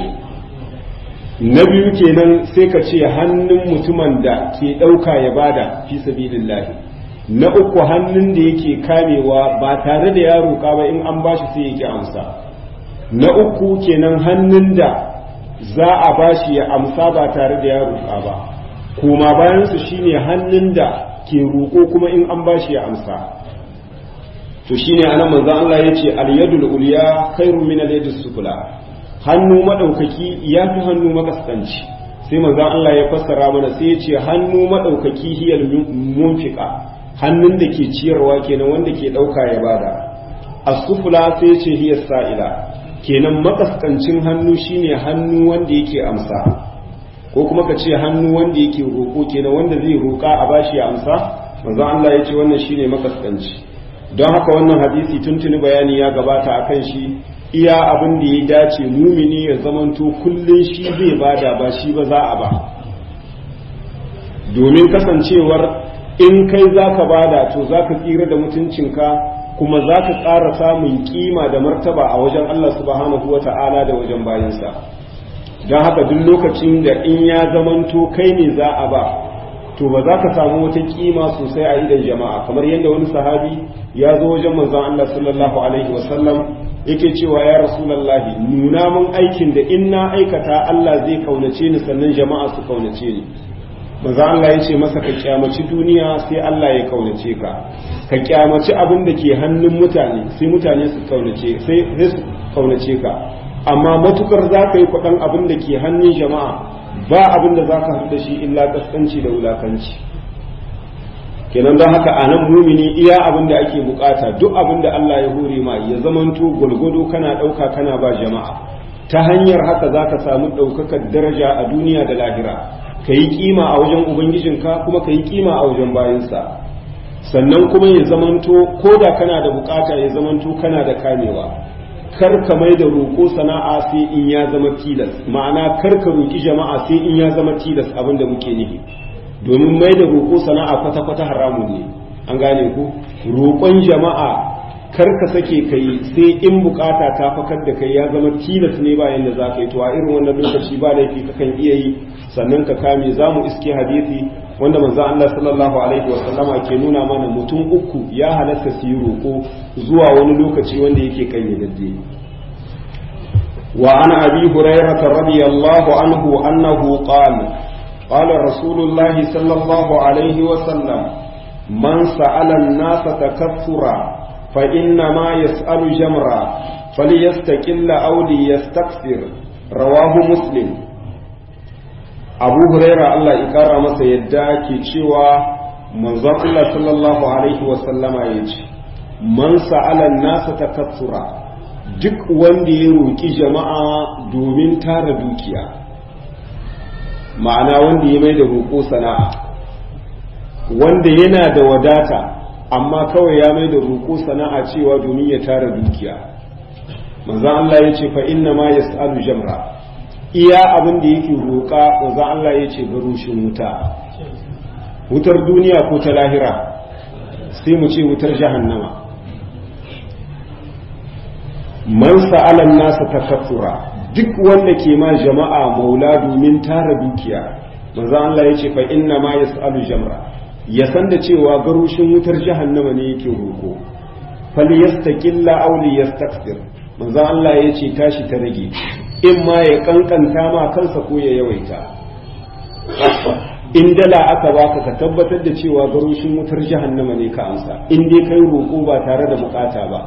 na biyu kenan sai ka ce hannun mutumin da ke ɗauka ya bada fi sabilillahi na uku hannun da yake kamewa ba tare da ya roƙa ba in an bashi sai yake amsa na uku kenan hannun da za a bashi ya amsa ba tare da ya roƙa ba kuma bayansu shine hannun da ke roƙo kuma in an bashi ya amsa to shine anan manzon Allah yace al-yadul ulya khairu min al-yadis sufla hannu madaukaki yafi hannu makaskanci sai manzon Allah ya fassara mana sai yace hannu madaukaki hiyal munfiqa hannun da ke ciyarwa kenan wanda ke ɗauka ya bada asufula sai ce hiya sa'ila kenan makaskancin hannu shine hannu wanda yake amsa ko kuma ka ce hannu wanda yake roƙo kenan wanda zai roƙa a bashi ya amsa manzo Allah ya ce wannan shine makaskanci don haka wannan hadisi tuntuni bayani ya gabata akan shi iya abin da ya dace mumini ya zamanto kullun shi zai bada ba shi ba za a ba domin kasancewar in kai za ka bada to za ka tsira da mutuncinka kuma za ka ƙara samun kima da martaba a wajen Allah subhanahu wa ta'ala da wajen bayansa don haka duk lokacin da in ya zamanto kai ne za a ba to ba za ka samu wata kima sosai a idan jama'a kamar yadda wani sahabi ya zo wajen manzon Allah sallallahu alaihi wasallam yake cewa ya rasulallahi nuna mun aikin da in na aikata Allah zai kaunace ni sannan jama'a su kaunace ni manzo Allah ya ce masa ka kyamaci duniya sai Allah ya kaunace ka ka kyamaci abin da ke hannun mutane sai mutane su kaunace sai su kaunace ka amma matukar za ka yi kwaɗan abin da ke hannun jama'a ba abin da za ka haɗu da shi illa kaskanci da wulakanci kenan don haka a nan mumini iya abin da ake bukata duk abin da Allah ya hore ma ya zamanto gwalgwado kana ɗauka kana ba jama'a ta hanyar haka za ka samu ɗaukakar daraja a duniya da lahira ka yi kima a wajen ubangijinka kuma ka yi kima a wajen bayansa sannan kuma ya zamanto ko da kana da bukata ya zamanto kana da kamewa kar ka mai da roƙo sana'a sai in ya zama tilas ma'ana kar ka roƙi jama'a sai in ya zama tilas abin da muke nufi domin mai da roƙo sana'a kwata-kwata haramun ne an gane ku roƙon jama'a kar ka sake kai sai in bukata ta fakar da kai ya zama tilas ne bayan da za ka yi to a irin wannan lokaci ba laifi kakan iya yi sannan ka kame za mu iske hadisi wanda manzo Allah sallallahu alaihi wasallama ke nuna mana mutum uku ya halatta su yi roƙo zuwa wani lokaci wanda yake kayyadadde wa an abi hurairah radiyallahu anhu annahu qala qala rasulullah sallallahu alaihi wasallam man sa'ala an-nas takathura fa inna ma yas'alu jamra falyastaqilla aw liyastakthir rawahu muslim abu huraira Allah ya kara masa yadda ke cewa manzon Allah sallallahu alaihi wasallama ya ce man sa'ala nasa takassura duk wanda ya roƙi jama'a domin tara dukiya ma'ana wanda ya mai da roƙo sana'a wanda yana da wadata amma kawai ya mai da roƙo sana'a cewa domin ya tara dukiya manzan Allah ya ce fa inna ma yas'alu jamra iya abin da yake roƙa manzan Allah ya ce garushin wuta wutar duniya ko ta lahira sai mu ce wutar jahannama man sa'alan nasa takaffura duk wanda ke ma jama'a maula domin tara dukiya manzo Allah ya ce fa inna ma yas'alu jamra ya san da cewa garushin wutar jahannama ne yake roko fal yastaqilla aw li yastakthir manzo Allah ya ce tashi ta rage in ma ya kankanta ma kansa ko ya yawaita in dala aka baka ka tabbatar da cewa garushin wutar jahannama ne ka amsa in dai kai roko ba tare da bukata ba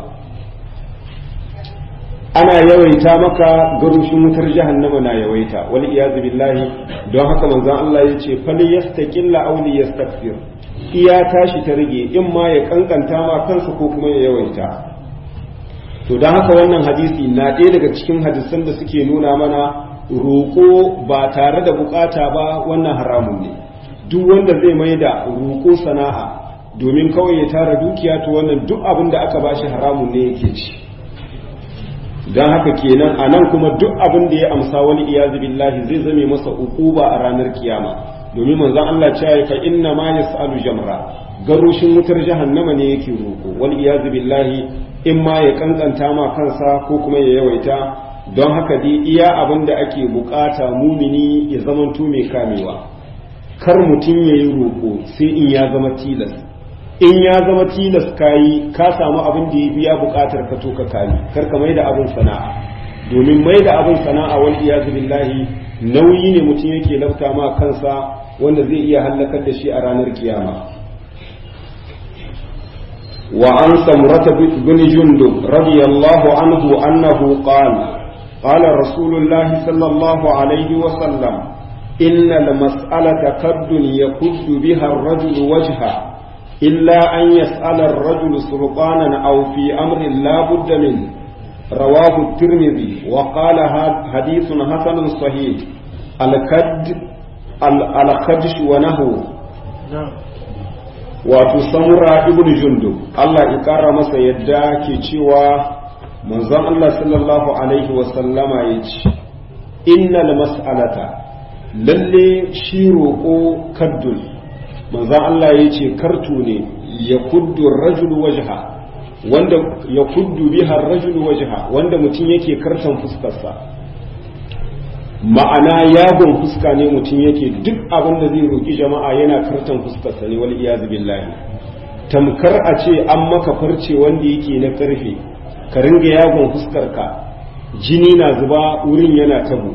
ana yawaita maka garushin wutar jahannama na yawaita wal iyazu billahi don haka manzon Allah ya ce fal yastaqilla aw li yastakfir iya tashi ta rage in ma ya kankanta ma kansa ko kuma ya yawaita to don haka wannan hadisi na ɗaya daga cikin hadisan da suke nuna mana roƙo ba tare da bukata ba wannan haramun ne duk wanda zai mai da roƙo sana'a domin kawai ya tara dukiya to wannan duk abin da aka bashi haramun ne yake ci don haka kenan a nan kuma duk abin da ya amsa wani iyazu billahi zai zame masa ukuba a ranar kiyama domin manzon Allah cewa fa inna ma yasalu jamra garushin wutar jahannama ne yake roko wal iyazu billahi in ma ya kankanta ma kansa ko kuma ya yawaita don haka dai iya abin da ake bukata mumini ya zamanto mai kamewa kar mutum ya yi roko sai in ya zama tilas in ya zama tilas kayi ka samu abin da ya biya bukatar ka to ka kari kar ka mai da abin sana'a domin mai da abin sana'a wal iyazu billahi nauyi ne mutum yake lafta ma kansa wanda zai iya hallakar da shi a ranar kiyama wa an samurata bin jundub radiyallahu anhu annahu qala qala rasulullahi sallallahu alaihi wa sallam inna al-mas'alata kaddun yakuddu biha ar-rajulu wajha إلا أن يسأل الرجل سلطانا أو في أمر لا بد منه رواه الترمذي وقال حديث حسن صحيح الكد الخدش ونهو wato samura ibn jundub Allah ya kara masa yadda ke cewa manzon Allah sallallahu alaihi wa sallama ya ce innal mas'alata lalle shi roƙo kaddun manzan Allah ya ce kartu ne ya kuddu rajul wajha wanda ya kuddu biha rajul wajha wanda mutum yake kartan fuskarsa ma'ana yagon fuska ne mutum yake duk abin da zai roki jama'a yana kartan fuskarsa ne wal iyazu billahi tamkar a ce an maka farce wanda yake na karfe ka ringa yagon fuskarka jini na zuba wurin yana tabo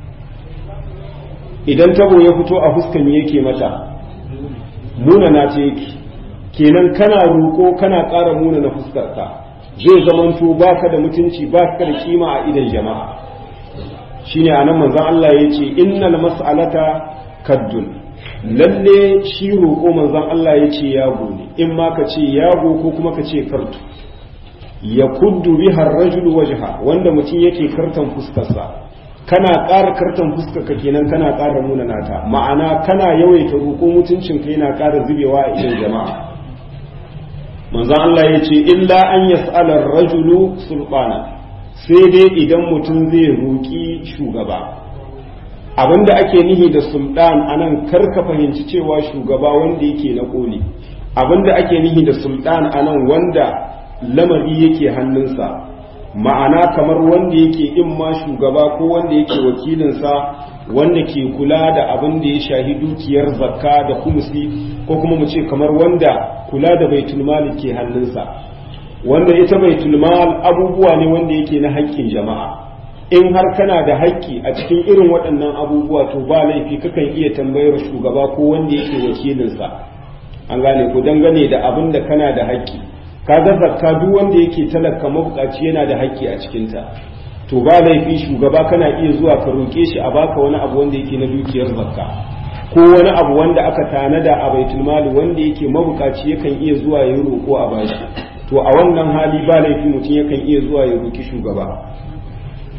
idan tabo ya fito a fuskan yake mata munana ce yake kenan kana roƙo kana ƙara munana fuskarka zai zamanto baka da mutunci baka da kima a idan jama'a shine anan manzon Allah ya ce innal mas'alata kaddun lalle shi roƙo manzon Allah ya ce yago ne in ma ka ce yago ko kuma ka ce kartu ya kuddu biha rajul wajha wanda mutum yake kartan fuskarsa kana ƙara kartan fuskarka kenan kana ƙara munana ta ma'ana kana yawaita roƙo mutuncin ka yana ƙara zubewa a idan jama'a manzon Allah ya ce illa an yas'ala rajulu sulbana sai dai idan mutum zai roƙi shugaba abinda ake nihi da sultan anan kar ka fahimci cewa shugaba wanda yake na koli abinda ake nihi da sultan anan wanda lamari yake hannunsa ma'ana kamar wanda yake in ma shugaba ko wanda yake wakilinsa wanda ke kula da abin da ya shahi dukiyar zakka da kumsi ko kuma mu ce kamar wanda kula da baitul mal ke hannunsa wanda ita baitul mal abubuwa ne wanda yake na haƙƙin jama'a in har kana da haƙƙi a cikin irin waɗannan abubuwa to ba laifi kakan iya tambayar shugaba ko wanda yake wakilinsa an gane ku dangane da abin da kana da haƙƙi kaga zakka duk wanda yake talaka mabukaci yana da haƙƙi a cikinta to ba laifi shugaba kana iya zuwa ka roƙe shi a baka wani abu wanda yake na dukiyar zakka ko wani abu wanda aka tanada a baitul mali wanda yake mabukaci yakan iya zuwa ya roƙo a bashi to a wannan hali ba laifi mutum yakan iya zuwa ya roƙi shugaba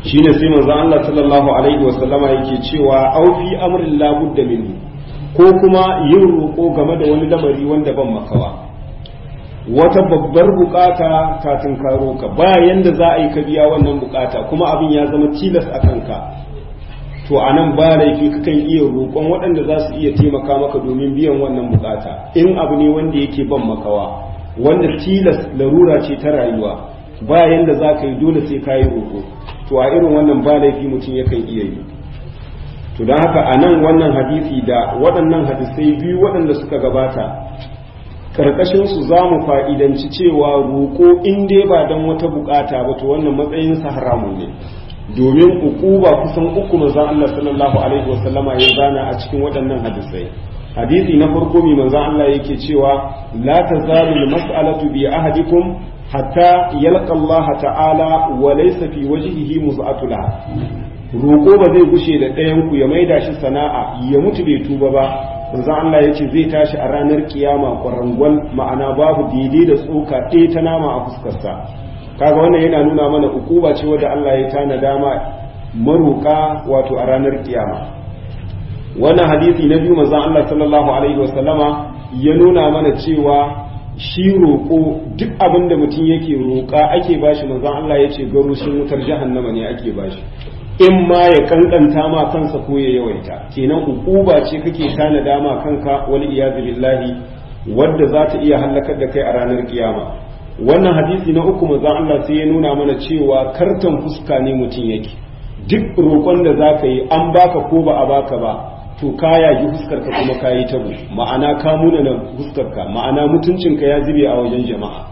shine sai manzon Allah sallallahu alaihi wasallama yake cewa au fi amrin la budda minhu ko kuma yin roƙo game da wani lamari wanda ban makawa wata babbar bukata kafin ka roka ba yanda za a yi ka biya wannan bukata kuma abin ya zama tilas a kanka to a nan ba laifi kakan iya roƙon waɗanda za su iya taimaka maka domin biyan wannan bukata in abu ne wanda yake ban makawa wanda tilas larura ce ta rayuwa ba yanda za ka yi dole sai ka yi roƙo to a irin wannan ba laifi mutum yakan iya yi to don haka a nan wannan hadisi da waɗannan hadisai biyu waɗanda suka gabata karkashinsu za mu fa'idanci cewa roƙo in dai ba don wata bukata ba to wannan matsayinsa haramun ne domin ukuba kusan uku manzon Allah sallallahu alaihi wasallama ya zana a cikin waɗannan hadisai hadisi na farko mai manzon Allah yake cewa la tazalu mas'alatu bi ahadikum hatta yalqa Allah ta'ala wa laysa fi wajhihi muz'atula roƙo ba zai gushe da ɗayan ku ya maida shi sana'a ya mutu bai tuba ba manzon Allah yace zai tashi a ranar kiyama kwarangwal ma'ana babu daidai da tsoka ɗaya ta nama a fuskarsa kaga wannan yana nuna mana ukuba ce wadda Allah ya tana dama maruka wato a ranar kiyama wannan hadisi na biyu manzon Allah sallallahu alaihi wasallama ya nuna mana cewa shi roƙo duk abin da mutum yake roƙa ake bashi manzon Allah ya ce garushin wutar jahannama ne ake bashi in ma ya kankanta ma kansa ko ya yawaita kenan ukuba ce kake tana dama kanka wal iyazu billahi wadda za ta iya hallakar da kai a ranar kiyama wannan hadisi na uku manzon Allah sai ya nuna mana cewa kartan fuska ne mutum yake duk roƙon da za ka yi an baka ko ba a baka ba to ka yagi fuskarka kuma ka yi tabo ma'ana ka muna na fuskarka ma'ana mutuncinka ya zube a wajen jama'a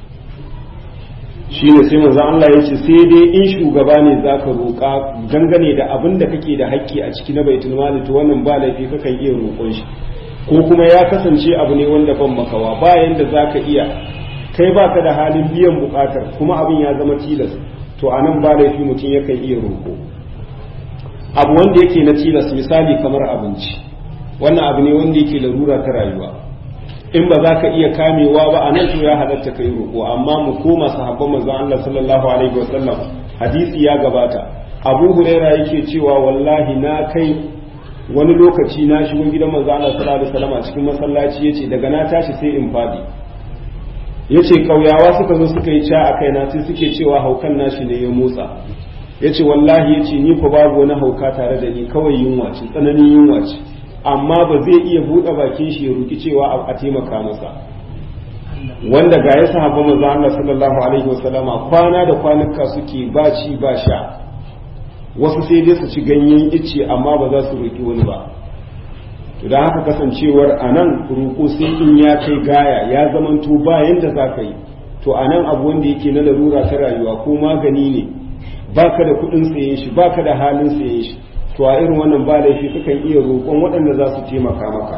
shi ne sai manzon Allah ya ce sai dai in shugaba ne za ka roƙa dangane da abin da kake da haƙƙi a ciki na baitul mali to wannan ba laifi kakan iya roƙon shi ko kuma ya kasance abu ne wanda ban makawa bayan da za ka iya kai ba ka da halin biyan bukatar kuma abin ya zama tilas to a nan ba laifi mutum yakan iya roƙo abu wanda yake na tilas misali kamar abinci wannan abu ne wanda yake larura ta rayuwa in ba za ka iya kamewa ba a nan to ya halatta kai roƙo amma mu koma sahabban manzon Allah sallallahu alaihi wa sallam hadisi ya gabata Abu Huraira yake cewa wallahi na kai wani lokaci na shigo gidan manzon Allah sallallahu alaihi wa sallam a cikin masallaci yace daga na tashi sai in fadi ya ce ƙauyawa suka zo suka yi ca a kaina sai suke cewa haukan nashi ne ya motsa ya ce wallahi ya ce ni fa babu wani hauka tare da ni kawai yunwa ce tsananin yunwa ce amma ba zai iya buɗe bakin shi ya roki cewa a taimaka masa wanda ga ya sahaba manzo Allah sallallahu alaihi wasallama kwana da kwanuka suke ba ci ba sha wasu sai dai su ci ganyen icce amma ba za su roki wani ba to da haka kasancewar a nan roƙo sai in ya kai gaya ya zamanto ba yanda za ka yi to a nan abu wanda yake na larura ta rayuwa ko magani ne baka da kuɗin sayen shi baka da halin sayen shi to a irin wannan ba laifi kakan iya roƙon waɗanda za su taimaka maka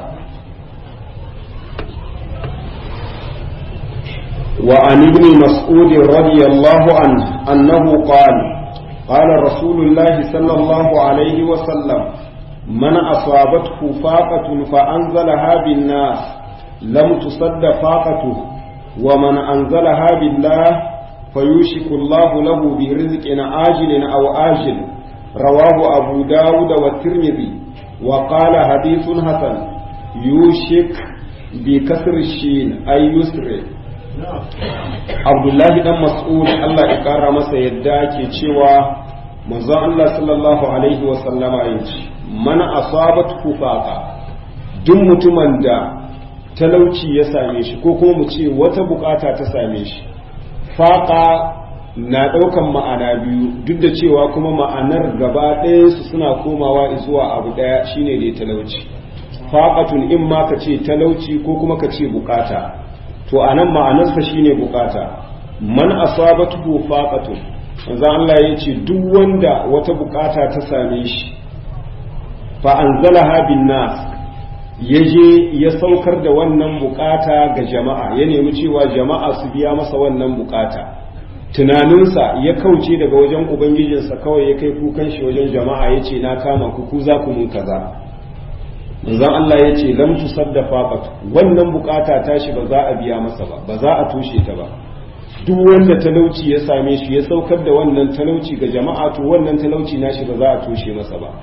وعن ابن مسعود رضي الله عنه أنه قال قال رسول الله صلى الله عليه وسلم من أصابته فاقة فأنزلها بالناس لم تصد فاقته ومن أنزلها بالله فيوشك الله له برزق عاجل أو آجل رواه أبو داود والترمذي وقال حديث حسن يوشك بكسر الشين أي يسر عبد الله بن مسعود الله يقرأ masa yadda ke cewa manzon Allah sallallahu alaihi wa sallama yace mana asabat kufaqa duk mutumin da talauci ya same shi ko kuma mu ce wata bukata ta same shi faqa na ɗaukan ma'ana biyu duk da cewa kuma ma'anar gaba su suna komawa zuwa abu ɗaya shine dai talauci faqatun in ma ka ce talauci ko kuma ka ce bukata to anan ma'anarsa shine bukata man asabatu faqatun manzo Allah ya ce duk wanda wata bukata ta same shi fa anzalaha bin nas ya je ya saukar da wannan bukata ga jama'a ya nemi cewa jama'a su biya masa wannan bukata tunaninsa ya kauce daga wajen ubangijinsa kawai ya kai kukan shi wajen jama'a ya ce na kama ku ku za ku mun kaza manzon Allah ya ce lam tusadda faqat wannan bukata tashi ba za a biya masa ba ba za a tushe ta ba duk wanda talauci ya same shi ya saukar da wannan talauci ga jama'a to wannan talauci nashi ba za a toshe masa ba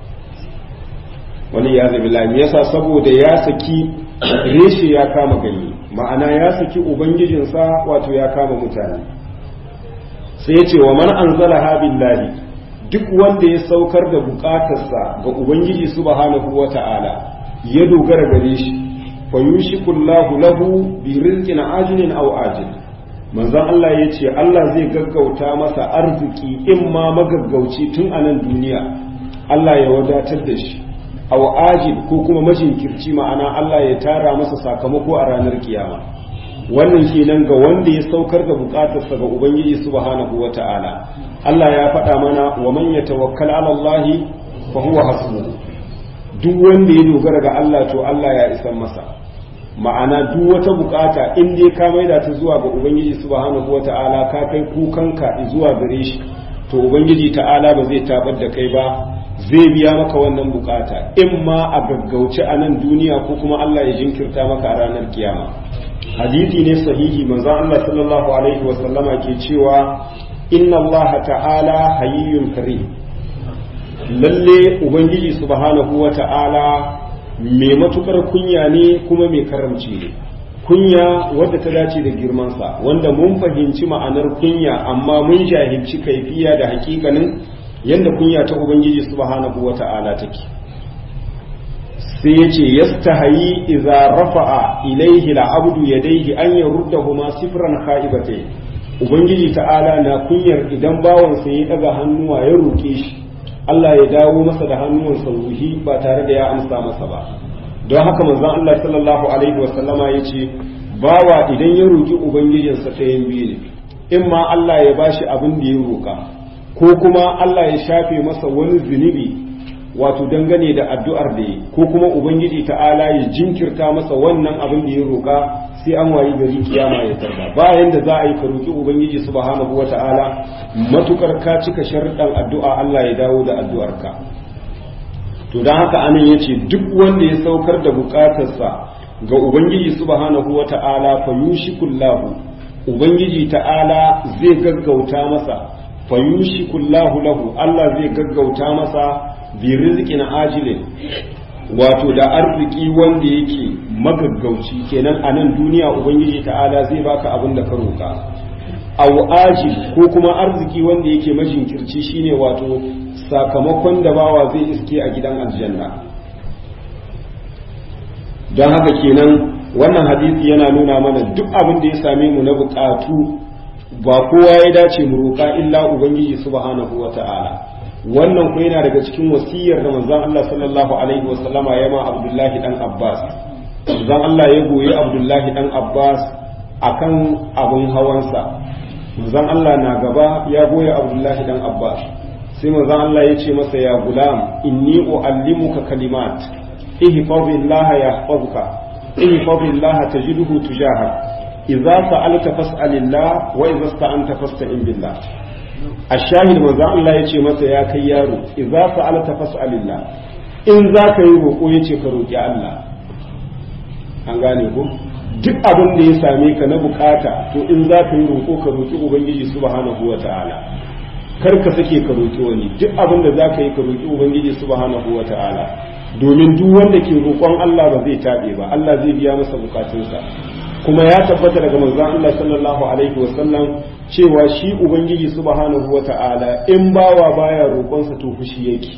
wani ya zabi lami yasa saboda ya saki reshe ya kama ganye ma'ana ya saki ubangijinsa wato ya kama mutane sai ya ce wa man anzala billahi duk wanda ya saukar da bukatarsa ga ubangiji subhanahu wata'ala ya dogara gare shi fa yushikullahu lahu bi rizqin ajilin aw ajil manzon Allah ya ce Allah zai gaggauta masa arziki in ma magaggauci tun a nan duniya Allah ya wadatar da shi aw ajil ko kuma majinkirci ma'ana Allah ya tara masa sakamako a ranar kiyama wannan kenan ga wanda ya saukar da bukatarsa ga ubangiji subhanahu wata'ala Allah ya faɗa mana wa man yatawakkal 'ala Allah fa huwa hasbuhu duk wanda ya dogara ga Allah to Allah ya isan masa ma'ana duk wata bukata in dai ka maida ta zuwa ga ubangiji subhanahu wata'ala ka kai kukanka zuwa gare shi to ubangiji ta'ala ba zai tabar da kai ba zai biya maka wannan bukata in ma a gaggauce a nan duniya ko kuma Allah ya jinkirta maka a ranar kiyama hadisi ne sahihi manzon Allah sallallahu alaihi wa sallama ke cewa inna Allah ta'ala hayyun karim lalle ubangiji subhanahu wa ta'ala mai matukar kunya ne kuma mai karamci ne kunya wadda ta dace da girmansa wanda mun fahimci ma'anar kunya amma mun jahilci kaifiya da hakikanin yadda kunya ta ubangiji subhanahu wa ta'ala take sai ya ce yastahayi idza rafa'a ilaihi al'abdu yadayhi an yaruddahuma sifran khaibatai ubangiji ta'ala na kunyar idan bawan sa ya daga hannuwa ya roke shi Allah ya dawo masa da hannuwan sauhi ba tare da ya amsa masa ba don haka manzon Allah sallallahu alaihi wasallama ya ce bawa idan ya roki ubangijinsa ta yin biyu ne in ma Allah ya bashi abin da ya roka ko kuma Allah ya shafe masa wani zunubi wato dangane da addu'ar da yi ko kuma ubangiji ta'ala ya jinkirta masa wannan abin da ya roƙa sai an wayi gari kiyama ya tarda bayan da za a yi ka roƙi ubangiji subhanahu wa ta'ala matukar ka cika sharuɗan addu'a Allah ya dawo da addu'arka to don haka anan ya ce duk wanda ya saukar da buƙatarsa ga ubangiji subhanahu wa ta'ala fa yushikullahu ubangiji ta'ala zai gaggauta masa fa yushikullahu lahu Allah zai gaggauta masa bi rizqin ajilin wato da arziki wanda yake magaggauci kenan a nan duniya ubangiji ta'ala zai baka abin da ka roka aw ajil ko kuma arziki wanda yake majinkirci shine wato sakamakon da bawa zai iske a gidan aljanna don haka kenan wannan hadisi yana nuna mana duk abin da ya same mu na bukatu ba kowa ya dace mu roka illa ubangiji subhanahu wata'ala wannan ko yana daga cikin wasiyar da manzon Allah sallallahu alaihi wa sallama ya ma Abdullahi dan Abbas manzon Allah ya goyi Abdullahi dan Abbas akan abun hawansa manzon Allah na gaba ya goyi Abdullahi dan Abbas sai manzon Allah ya ce masa ya gulam inni uallimuka kalimat ihfazillaha yahfazuka ihfazillaha tajidhu tujahak idza sa'alta fas'alillah wa idza sta'anta fasta'in billah ashahid manzo Allah yace masa ya kai yaro idza fa'alta fas'alillah in za ka yi roƙo yace ka roƙi Allah an gane ko duk abin da ya same ka na bukata to in za ka yi roƙo ka roƙi ubangiji subhanahu wata'ala kar ka sake ka roƙi wani duk abin da za ka yi ka roƙi ubangiji subhanahu wata'ala domin duk wanda ke roƙon Allah ba zai taɓe ba Allah zai biya masa bukatunsa kuma ya tabbata daga manzon Allah sallallahu alaihi wasallam cewa shi ubangiji subhanahu wata'ala in bawa baya roƙonsa to fushi yake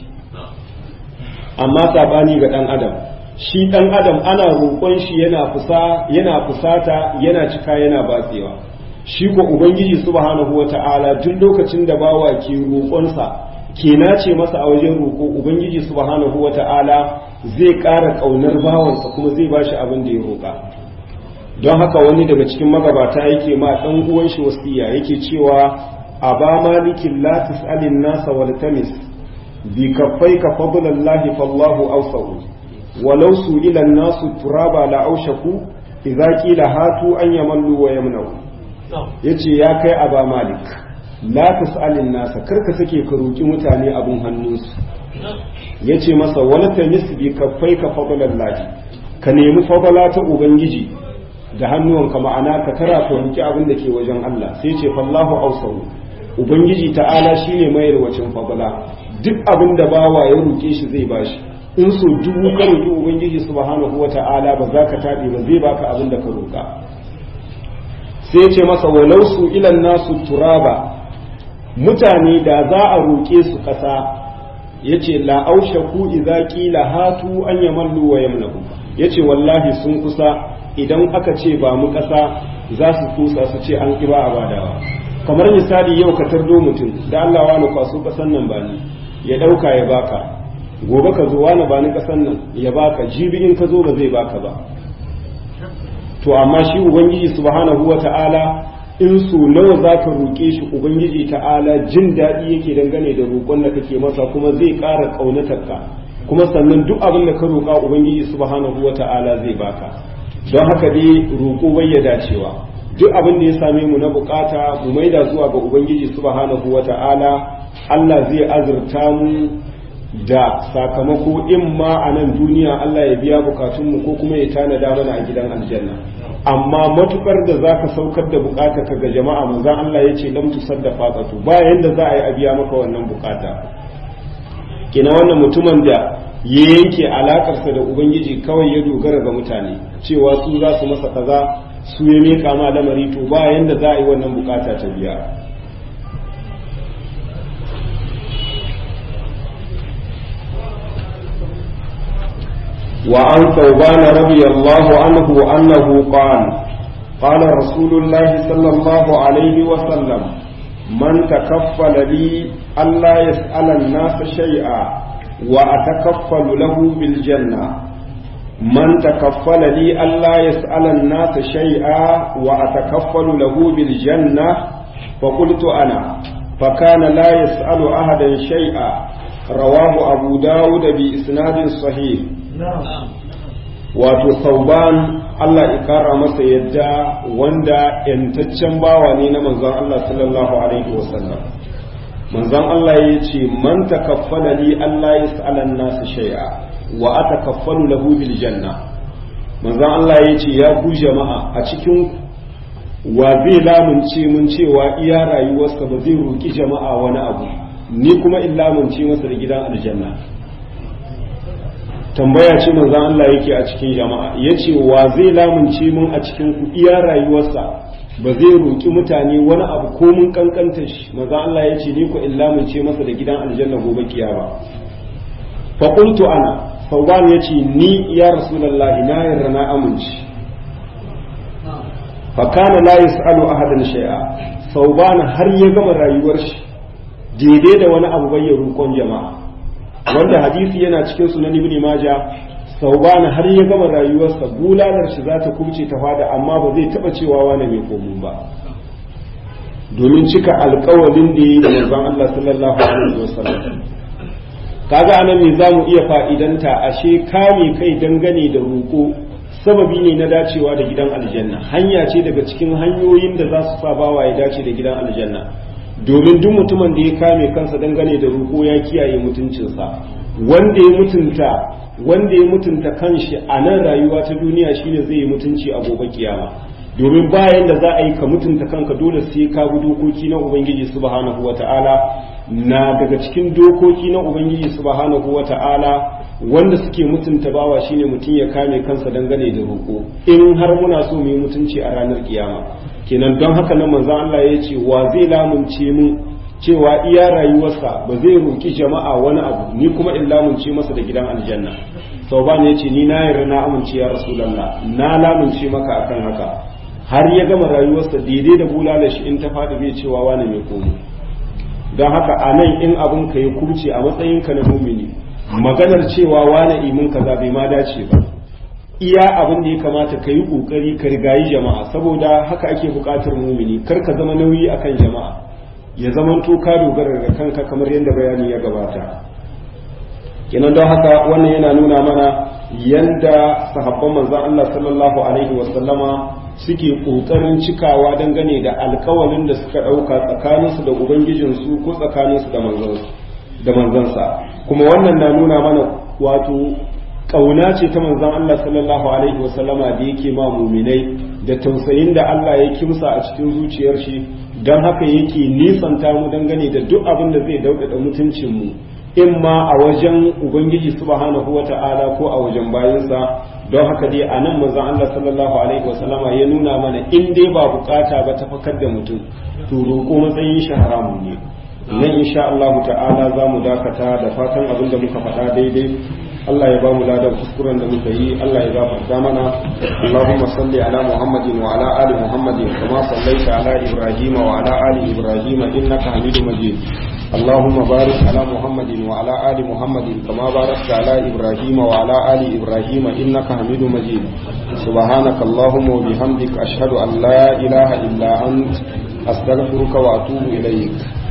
amma sabani ga dan adam shi dan adam ana roƙon shi yana fusa yana fusata yana cika yana batsewa shi ko ubangiji subhanahu wata'ala duk lokacin da bawa ke roƙonsa ke nace masa a wajen roƙo ubangiji subhanahu wata'ala zai ƙara ƙaunar bawansa kuma zai bashi abin da ya roƙa don haka wani daga cikin magabata yake ma ɗan uwan shi wasiya yake cewa a ba malikin la tus'alin nasa wal tamis bi kaffaika fadlallahi fallahu awsa'u walau su'ila nasu turaba la aushaku idza qila hatu an yamallu wa yamna'u yace ya kai aba malik la tus'alin nasa karka sake ka roki mutane abun hannunsu yace masa wal tamis bi kaffaika fadlallahi ka nemi fadala ta ubangiji da hannuwanka ma'ana ka tara ka roki abin da ke wajen Allah sai ce fallahu ausahu ubangiji ta'ala shine mayar wacin fadala duk abin da bawa ya roke shi zai bashi in so dubu ka roki ubangiji subhanahu wata'ala ba za ka tabe ba zai baka abin da ka roka sai ce masa walau su ilan nasu turaba mutane da za a roke su kasa yace la aushaku idza qila hatu an yamallu wa yamnahu yace wallahi sun kusa idan aka ce ba mu ƙasa za su kusa su ce an ƙiba a badawa kamar misali yau ka tardo mutum da Allah wani kwaso ƙasan nan ba ni ya ɗauka ya baka gobe ka zo wani ba ni ƙasan nan ya baka jibi in ka zo ba zai baka ba to amma shi ubangiji subhanahu wa ta'ala in su nawa za ka roƙe shi ubangiji ta'ala jin daɗi yake dangane da roƙon da kake masa kuma zai ƙara ƙaunatarka kuma sannan duk abin da ka roƙa ubangiji subhanahu wa ta'ala zai baka don haka dai roƙo bai ya dacewa duk abin da ya same mu na bukata mu maida zuwa ga ubangiji subhanahu wata'ala Allah zai azurta mu da sakamako in ma a nan duniya Allah ya biya bukatunmu ko kuma ya tanada mana a gidan aljanna amma matukar da za ka saukar da bukata ka ga jama'a manzan Allah ya ce lam tusaddafa qatu ba yanda za a yi a biya maka wannan bukata kina wannan mutumin da ya yanke alakarsa da ubangiji kawai ya dogara ga mutane cewa su za su masa kaza su ya meka ma lamari to ba yanda za a yi wannan bukata ta biya وعن ثوبان رضي الله عنه أنه قال قال رسول الله صلى الله عليه وسلم من تكفل لي ألا يسأل الناس شيئا وأتكفل له بالجنة من تكفل لي ألا يسأل الناس شيئا وأتكفل له بالجنة فقلت أنا فكان لا يسأل أحدا شيئا رواه أبو داود بإسناد صحيح wato sauban Allah ya kara masa yadda wanda yantaccen bawa ne na manzon Allah sallallahu alaihi wasallam manzon Allah ya ce man takaffala li Allah yas'alan nasu shay'a wa atakaffalu lahu bil janna manzon Allah ya ce ya ku jama'a a cikin wa zai lamunce mun cewa iya rayuwarsa ba zai roki jama'a wani abu ni kuma in lamunce masa da gidan aljanna tambaya ce manzon Allah yake a cikin jama'a yace wa zai lamunce mun a cikin ku iya rayuwarsa ba zai roki mutane wani abu ko mun kankanta shi manzon Allah yace ni ko in lamunce masa da gidan aljanna gobe kiyama fa qultu ana sauban yace ni ya rasulullahi na yarda na amince fa kana la yasalu ahadan shay'a sauban har ya gama rayuwar shi daidai da wani abu bai roƙon jama'a wanda hadisi yana cikin sunan ibn maja saubana har ya gama rayuwarsa bulalar shi za ta kubce ta fada amma ba zai taba cewa wani mai komun ba domin cika alkawalin da yi da manzon Allah sallallahu alaihi wasallam kaga anan me zamu iya fa'idanta ashe kame kai dangane da roƙo sababi ne na dacewa da gidan aljanna hanya ce daga cikin hanyoyin da za su sa bawa ya dace da gidan aljanna domin duk mutumin da ya kame kansa dangane da roƙo ya kiyaye mutuncinsa wanda ya mutunta wanda ya mutunta kanshi a nan rayuwa ta duniya shine zai yi mutunci a gobe kiyama domin bayan da za a yi ka mutunta kanka dole sai ka bi dokoki na ubangiji subhanahu wata'ala na daga cikin dokoki na ubangiji subhanahu wata'ala wanda suke mutunta bawa shine mutum ya kame kansa dangane da roƙo in har muna so mu yi mutunci a ranar kiyama kenan don haka nan manzon Allah ya ce wa zai lamunce mu cewa iya rayuwarsa ba zai roki jama'a wani abu ni kuma in lamunce masa da gidan aljanna sauban ya ce ni na yarda na amince ya rasulullah na lamunce maka akan haka har ya gama rayuwarsa daidai da bulala shi in ta faɗi bai cewa wani mai komo don haka a nan in abin ka yi kurce a matsayinka na mumini maganar cewa wani imin kaza bai ma dace ba iya abin da ya kamata ka yi ƙoƙari ka rigayi jama'a saboda haka ake buƙatar mumini kar ka zama nauyi akan jama'a ya zaman to ka dogara da kanka kamar yadda bayani ya gabata kenan don haka wannan yana nuna mana yanda sahabban manzon Allah sallallahu alaihi wasallama suke ƙoƙarin cikawa dangane da alkawalin da suka ɗauka tsakaninsu da ubangijinsu ko tsakaninsu da manzansa kuma wannan na nuna mana wato kauna ce ta manzon Allah sallallahu alaihi wasallama da yake ma muminai da tausayin da Allah ya kimsa a cikin zuciyar shi don haka yake nisanta mu dangane da duk abin da zai daudada mutuncin mu in ma a wajen ubangiji subhanahu wata'ala ko a wajen bayansa don haka dai a nan manzon Allah sallallahu alaihi wasallama ya nuna mana in dai ba bukata ba ta fakar da mutum to roƙo matsayin shi haramun ne nan insha Allah ta'ala za mu dakata da fatan abin da muka faɗa daidai Allah ya ba mu ladan kuskuren da muka yi Allah ya gafarta mana Allahumma salli ala Muhammadin wa ala ali Muhammadin kama sallaita ala Ibrahim wa ala ali Ibrahim innaka Hamidum Majid اللهم بارك على محمد وعلى آل محمد كما باركت على إبراهيم وعلى آل إبراهيم إنك حميد مجيد سبحانك اللهم وبحمدك أشهد أن لا إله إلا أنت أستغفرك وأتوب إليك